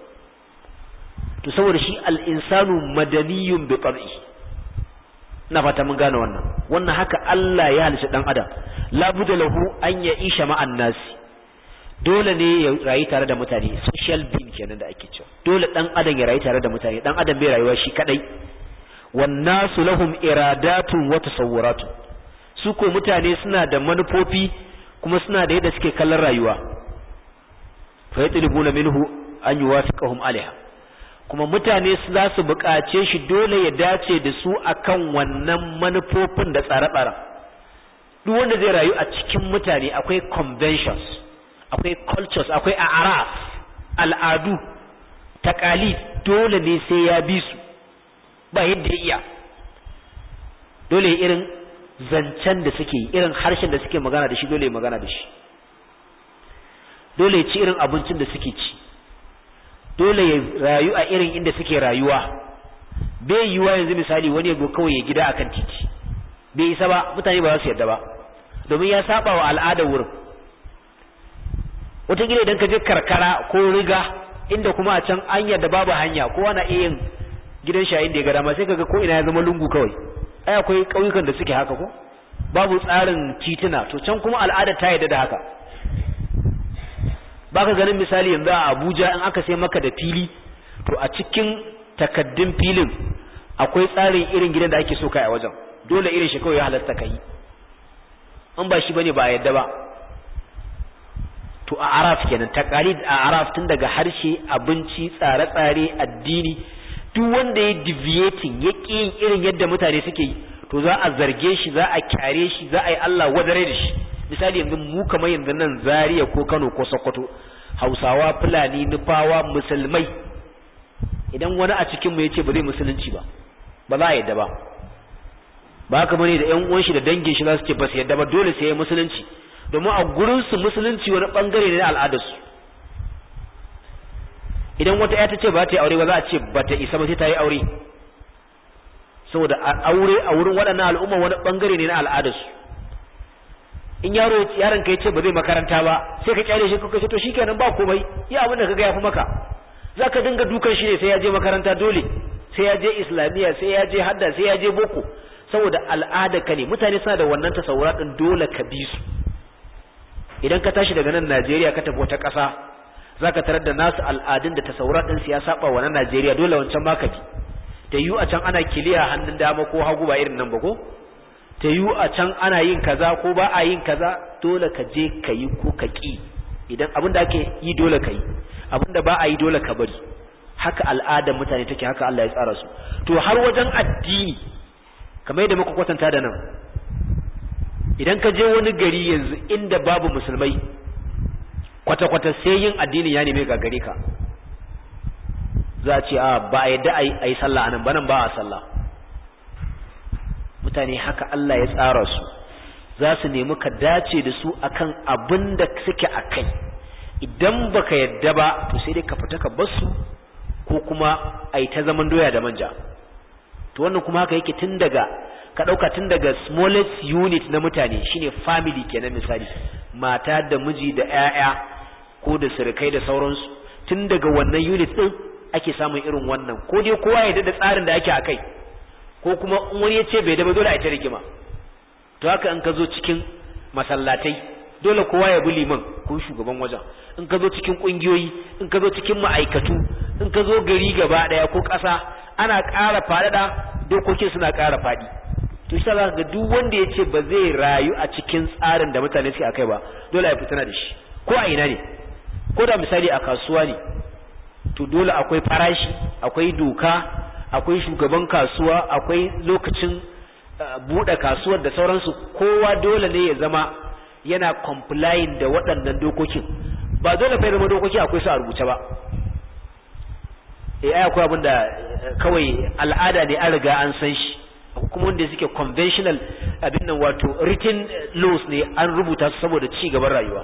to saboda shi al-insanu madaniyun bi tab'i ina fata mun gane wannan wannan haka Allah ya halitta dan adam la budda lahu an ya isha ma'an nasi dole ne ya rayu tare da mutane social being kenan da ake cewa dole dan adam ya rayu tare da mutane dan adam bai rayuwa shi kadai wan nasu lahum iradatun wa tasawuratun su ko mutane suna da manufofi kuma suna da yadda suke kallon rayuwa fa yatlubuna minhu an yuwafiqahum alaiha kuma mutane za su buƙace shi dole ya dace da su akan wannan manufofin da tsare-tsaren duk wanda zai rayu a cikin mutane akwai conventions akwai cultures akwai araf al'adu takalid dole ne sai ya bi su ba yadda ya iya dole irin zancen da suke irin harshen da suke magana da shi dole ya magana da shi dole ya ci irin abincin da suke ci dole ya rayu a irin inda suke rayuwa bai yiwuwa yanzu misali wani ya kawai ya gida akan titi bai isa ba mutane ba za su yarda ba domin ya saba wa al'adar wurin wataƙila idan ka je karkara ko riga inda kuma a can an yadda babu hanya kowa na iya yin gidan shayin da ya ga dama sai kaga ko ina ya zama lungu kawai ai akwai ƙauyukan da suke haka ko babu tsarin tituna to can kuma al'ada ta yadda da haka baka ganin misali yanzu a Abuja in aka sai maka da fili to a cikin takaddun filin akwai tsarin irin gidan da ake so kai a wajen dole irin shi kawai ya halasta kai in ba shi bane ba a yadda ba to a araf kenan taqalid a araf tun daga harshe abinci tsare-tsare addini duk wanda ya deviating ya yin irin yadda mutane suke yi to za a zarge shi za a kyare shi za a yi Allah wadare da shi misali yanzu mu kamar yanzu nan Zaria ko Kano ko Sokoto Hausawa Fulani Nufawa musulmai idan wani a cikin mu yace ba zai musulunci ba ba za a yadda ba ba haka bane da ƴan uwan shi da dangin shi za su ce ba su yadda ba dole sai ya musulunci domin a gurin su musulunci wani bangare ne na al'adar su idan wata ya ta ce ba ta yi aure ba za a ce ba ta isa ba sai ta yi aure saboda aure a wurin waɗannan al'umma wani bangare ne na al'adar su in yaro yaron ka yace ba zai makaranta ba sai ka kyale shi ka ce to shikenan ba komai ya abin da kaga yafi maka zaka dinga dukan shi ne sai ya je makaranta dole sai ya je islamiya sai ya je hadda sai ya je boko saboda al'ada ka ne mutane suna da wannan tasawura din dole ka bi su idan ka tashi daga nan Najeriya ka tafi wata ƙasa zaka tarar da nasu al'adun da tasawura din su ya saba wa na Najeriya dole wancan ma ka bi da yu a can ana kiliya hannun dama ko hagu ba irin nan ba ko ta yu a can ana yin kaza ko ba a yin kaza dole ka je ka yi ko ka ki idan abin da ake yi dole ka yi abin da ba a yi dole ka bari haka al'adar mutane take haka Allah ya tsara su to har wajen addini kamar yadda muka kwatanta da nan idan ka je wani gari yanzu inda babu musulmai kwata-kwata sai yin addinin ya neme gagare ka za a ce a ba a yadda a yi sallah anan ba nan ba a sallah mutane haka Allah ya tsara su za su nemi ka dace da su akan abin da suke a kai idan baka yadda ba to sai dai ka fita ka bar su ko kuma a yi ta zaman doya da manja to wannan kuma haka yake tun daga ka ɗauka tun daga smallest unit na mutane shine family kenan misali mata da miji da 'ya'ya ko da surukai da sauransu tun daga wannan unit ɗin ake samun irin wannan ko dai kowa ya da tsarin da ake a kai ko kuma in wani ya ce bai daba dole a ta rigima to haka in ka zo cikin masallatai dole kowa ya bi liman ko shugaban wajen in ka zo cikin kungiyoyi in ka zo cikin ma'aikatu in ka zo gari gaba daya ko ƙasa ana ƙara faɗaɗa dokokin suna ƙara faɗi to shi za ga duk wanda ya ce ba zai rayu a cikin tsarin da mutane suke akai ba dole ya fitina da shi ko a ina ne ko da misali a kasuwa ne to dole akwai farashi akwai doka akwai shugaban kasuwa akwai lokacin buɗe kasuwar da sauransu kowa dole ne ya zama yana complying da waɗannan dokokin ba dole fa zama dokoki akwai su a rubuce ba eh ai akwai abin da kawai al'ada ne an riga an san shi kuma wanda suke conventional abin nan wato written laws ne an rubuta su saboda ci gaban rayuwa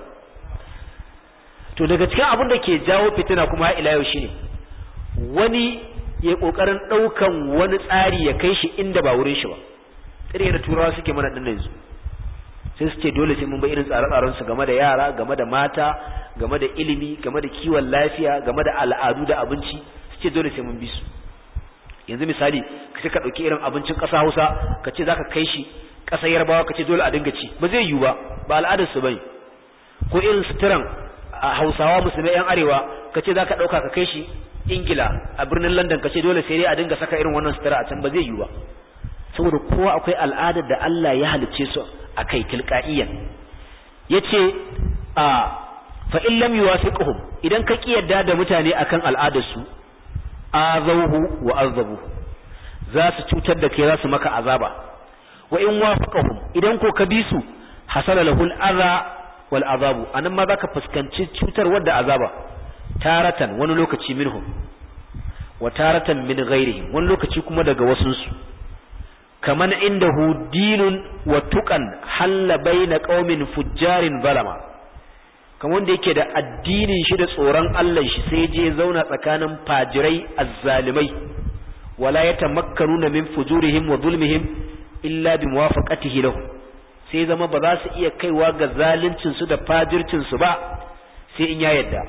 to daga cikin abin da ke jawo fitina kuma ila yau shine wani ya kokarin daukan wani tsari ya kai shi inda ba wurin shi ba irin da turawa suke mana din yanzu sai su ce dole sai mun ba irin tsare-tsaren su game da yara game da mata game da ilimi game da kiwon lafiya game da al'adu da abinci su ce dole sai mun bi su yanzu misali ka ce ka dauki irin abincin ƙasa Hausa ka ce zaka kai shi ƙasar Yarbawa ka ce dole a dinga ci ba zai yiwu ba ba al'adar su bane ko irin suturan a Hausawa musulmai yan arewa ka ce zaka dauka ka kai shi Ingila a birnin London ka ce dole sai dai a dinga saka irin wannan sutura a can ba zai yiwu ba saboda kowa akwai al'adar da Allah ya halicce su akai tilqaiyan yace a fa in lam yuwafiqhum idan ka kiyarda da mutane akan al'adar su azawhu wa azabu za su cutar da kai za su maka azaba wa in wafaqahum idan ko ka bi su hasala lahul adha wal azabu anan ma zaka fuskanci cutar wadda azaba taratan wani lokaci minhum wa taratan min ghairihim wani lokaci kuma daga wasunsu kaman indahu dinun wa tuqan halla baina qaumin fujjarin zalama kamar wanda yake da addinin shi da tsoron Allah shi sai je zauna tsakanin fajirai azzalimai wala yatamakkanuna min fujurihim wa zulmihim illa bi muwafaqatihi lahu sai zama ba za su iya kaiwa ga zaluncin su da fajircin su ba sai in ya yadda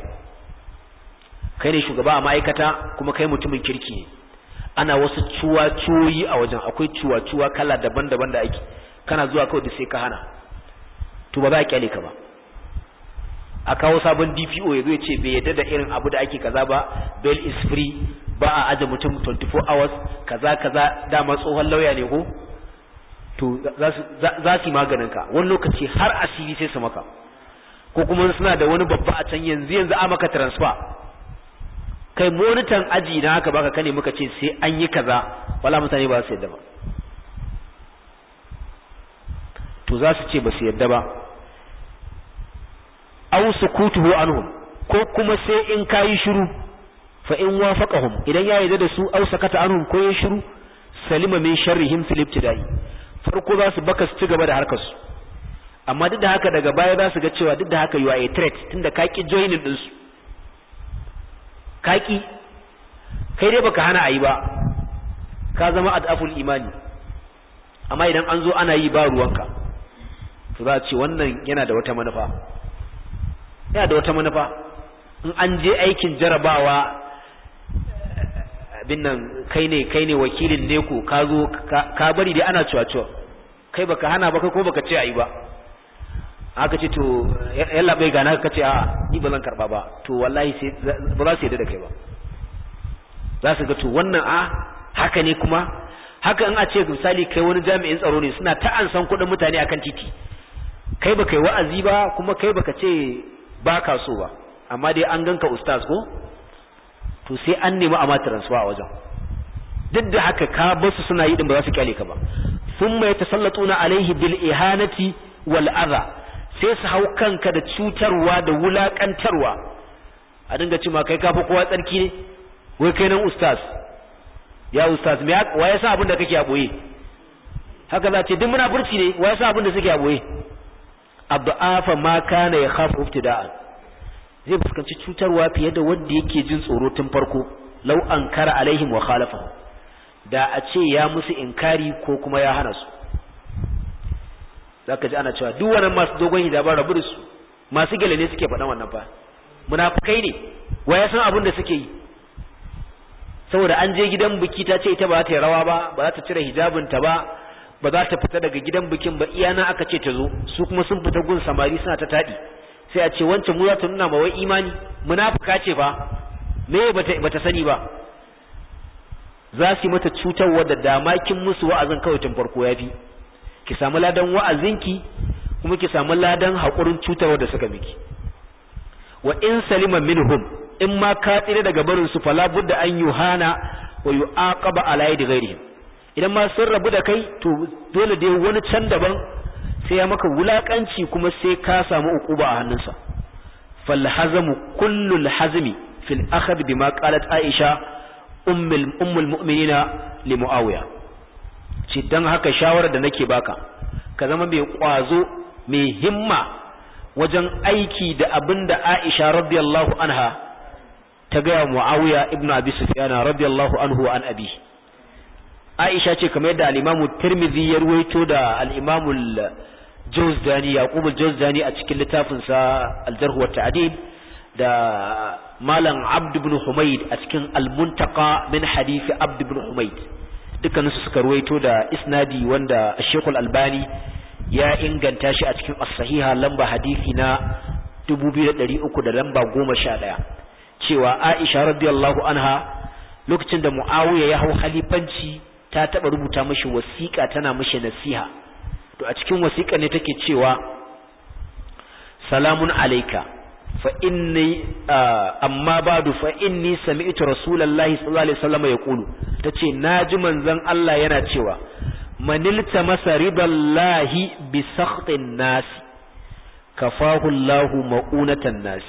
kai ne shugaba a ma'aikata kuma kai mutumin kirki ne ana wasu cuwa-cuwoyi a wajen akwai cuwa-cuwa kala daban-daban da ake kana zuwa kawai da sai ka hana to ba za a kyale ka ba a kawo sabon DPO ya zo ya ce bai yadda da irin abu da ake kaza ba bail is free ba a aje mutum 24 hours kaza kaza dama tsohon lauya ne ko to za su yi maganin ka wani lokaci har asiri sai su maka ko kuma suna da wani babba a can yanzu yanzu a maka transfer kai monitan aji na haka baka kane muka ce sai an yi kaza wala mutane ba su yadda ba to za su ce ba su yadda ba aw sukutuhu anhum ko kuma sai in kayi shiru fa in wafaqahum idan ya yarda da su aw sakata anhum ko ya shiru salima min sharrihim fil ibtida'i farko za su baka su ci gaba da harkar su amma duk da haka daga baya za su ga cewa duk da haka you are a threat tunda ka ki joining din su ka ki kai dai baka hana ayi ba ka zama adaful imani amma idan an zo ana yi ba ruwanka to za a ce wannan yana da wata manufa yana da wata manufa in an je aikin jarabawa abin nan kai ne kai ne wakilin ne ko ka zo ka bari dai ana cuwa-cuwa kai baka hana ba kai ko baka ce ayi ba aka ce to yalla bai gana ka ce a ni ba zan karba ba to wallahi sai ba za su yadda da kai ba za su ga to wannan a haka ne kuma haka in a ce misali kai wani jami'in tsaro ne suna ta an san kuɗin mutane akan titi kai baka yi wa'azi ba kuma kai baka ce ba ka so ba amma dai an ganka ustaz ko to sai an nemi a ma transfer a wajen duk da haka ka basu suna yi din ba za su kyale ka ba thumma yatasallatuna alaihi bil ihanati wal adha sai su hau kanka da cutarwa da wulakantarwa a dinga cewa kai kafa kowa tsarki ne wai kai nan ustaz ya ustaz me wa yasa abin da kake a boye haka za ce duk munafurci ne wa yasa abin da suke a boye abdu'afa ma kana ya khafu ibtida'an zai fuskanci cutarwa fiye da wanda yake jin tsoro tun farko law ankara alaihim wa khalafa da a ce ya musu inkari ko kuma ya hana su zaka ji ana cewa duk wannan masu dogon hijaba rabu da su masu gele ne suke faɗan wannan fa munafikai ne wa ya san abin da suke yi saboda an je gidan biki ta ce ita ba za ta yi rawa ba ba za ta cire hijabinta ba ba za ta fita daga gidan bikin ba iyana aka ce ta zo su kuma sun fita gun samari suna ta taɗi sai a ce wancan mu za ta nuna ma wai imani munafika ce fa me bata bata sani ba za su yi mata cutarwa da damakin musu wa'azin kawai tun farko yafi ki samu ladan wa'azinki kuma ki samu ladan haƙurin cutarwa da suka miki wa in salima minhum in ma ka tsire daga barin su fala budda an yuhana wa yu'aqaba ala yadi ghairihim idan ma sun rabu da kai to dole dai wani can daban sai ya maka wulakanci kuma sai ka samu ukuba a hannunsa fal hazamu kullul hazmi fil akhd bima qalat aisha ummul ummul mu'minina li muawiya ce dan haka shawarar da nake baka ka zama mai kwazo mai himma wajen aiki da abinda aisha radiyallahu anha ta ga muawiya ibnu abi sufyan radiyallahu anhu an abi aisha ce kamar yadda al-imamu tirmidhi ya ruwaito da al-imamu Jawzdani Yaqub al-Jawzdani a cikin littafin sa Al-Jarh wa Ta'dil da Malam Abd ibn Humayd a cikin Al-Muntaqa min hadith Abd ibn Humayd dukkan su suka ruwaito da isnadi wanda Sheikh Al-Albani ya inganta shi a cikin As-Sahiha lamba hadisi na 2300 da lamba 11 cewa Aisha radiyallahu anha lokacin da Muawiya ya hau halifanci ta taba rubuta mishi wasiƙa tana mishi nasiha to a cikin wasiƙa ne take cewa salamun alayka fa inni amma ba'du fa inni sami'tu rasulullahi sallallahu alaihi wasallam yaqulu tace naji manzon Allah yana cewa manilta masa ridallahi bi sakhtin nas kafahu Allahu ma'unatan nas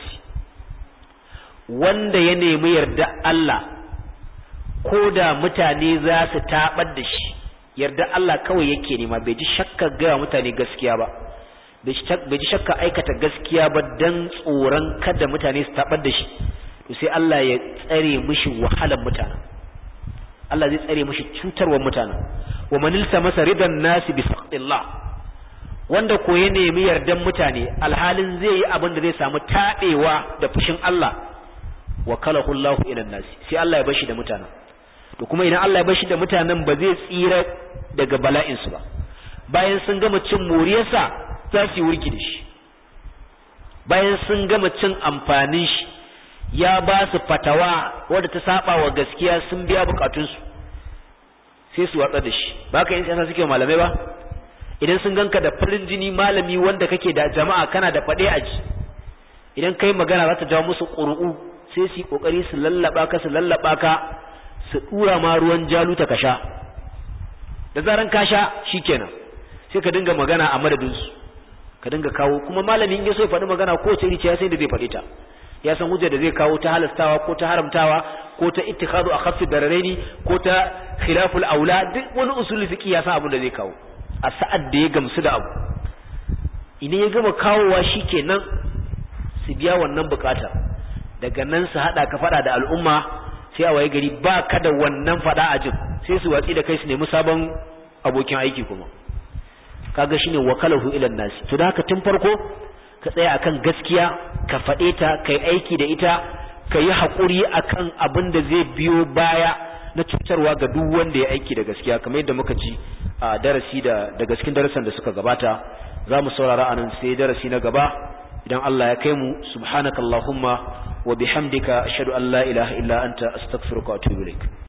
wanda ya nemi yarda Allah ko da mutane za su tabar da shi yarda Allah kawai yake nema bai ji shakka ga mutane gaskiya ba bai ji shakka aikata gaskiya ba dan tsoron kada mutane su tabar da shi to sai Allah ya tsare mishi wahalar mutane Allah zai tsare mishi cutarwar mutane wa manilta masa ridan nasi bi saqtillah wanda ko ya nemi yardan mutane alhalin zai yi abin da zai samu tabewa da fushin Allah wa kalahu Allah ila nasi sai Allah ya bashi da mutanen to kuma idan Allah ya bashi da mutanen ba zai tsira daga bala'insu ba bayan sun gama cin moriyarsa za su yi wurgi da shi bayan sun gama cin amfanin shi ya ba su fatawa wadda ta saba wa gaskiya sun biya bukatunsu sai su watsa da shi ba ka yin siyasa suke malamai ba idan sun ganka da farin jini malami wanda kake da jama'a kana da faɗe aji idan kai magana za ta jawo musu ƙuru'u sai su yi ƙoƙari su lallaba ka su lallaba ka su dura ma ruwan jaluta ka sha da zaran ka sha shikenan sai ka dinga magana a madadin su ka dinga kawo kuma malamin ya so ya faɗi magana ko ce rice ya san da zai faɗi ta ya san hujjar da zai kawo ta halastawa ko ta haramtawa ko ta ittikhadu akhaffi dararaini ko ta khilaful aula duk wani usul fiqi ya san abin da zai kawo a sa'ad da ya gamsu da abu idan ya gama kawowa shikenan su biya wannan bukatar daga nan su hada ka fada da al'umma sai a waye gari ba ka da wannan fada a jin sai su watsi da kai su nemi sabon abokin aiki kuma kaga shine wakalahu ila nasi to da haka tun farko ka tsaya akan gaskiya ka fade ta kai aiki da ita ka yi hakuri akan abin da zai biyo baya na cutarwa ga duk wanda ya aiki da gaskiya kamar yadda muka ci a darasi da daga cikin darasan da suka gabata za mu saurara anan sai darasi na gaba idan Allah ya kai mu subhanakallahumma wa bihamdika ashhadu an la ilaha illa anta astaghfiruka wa atubu ilaik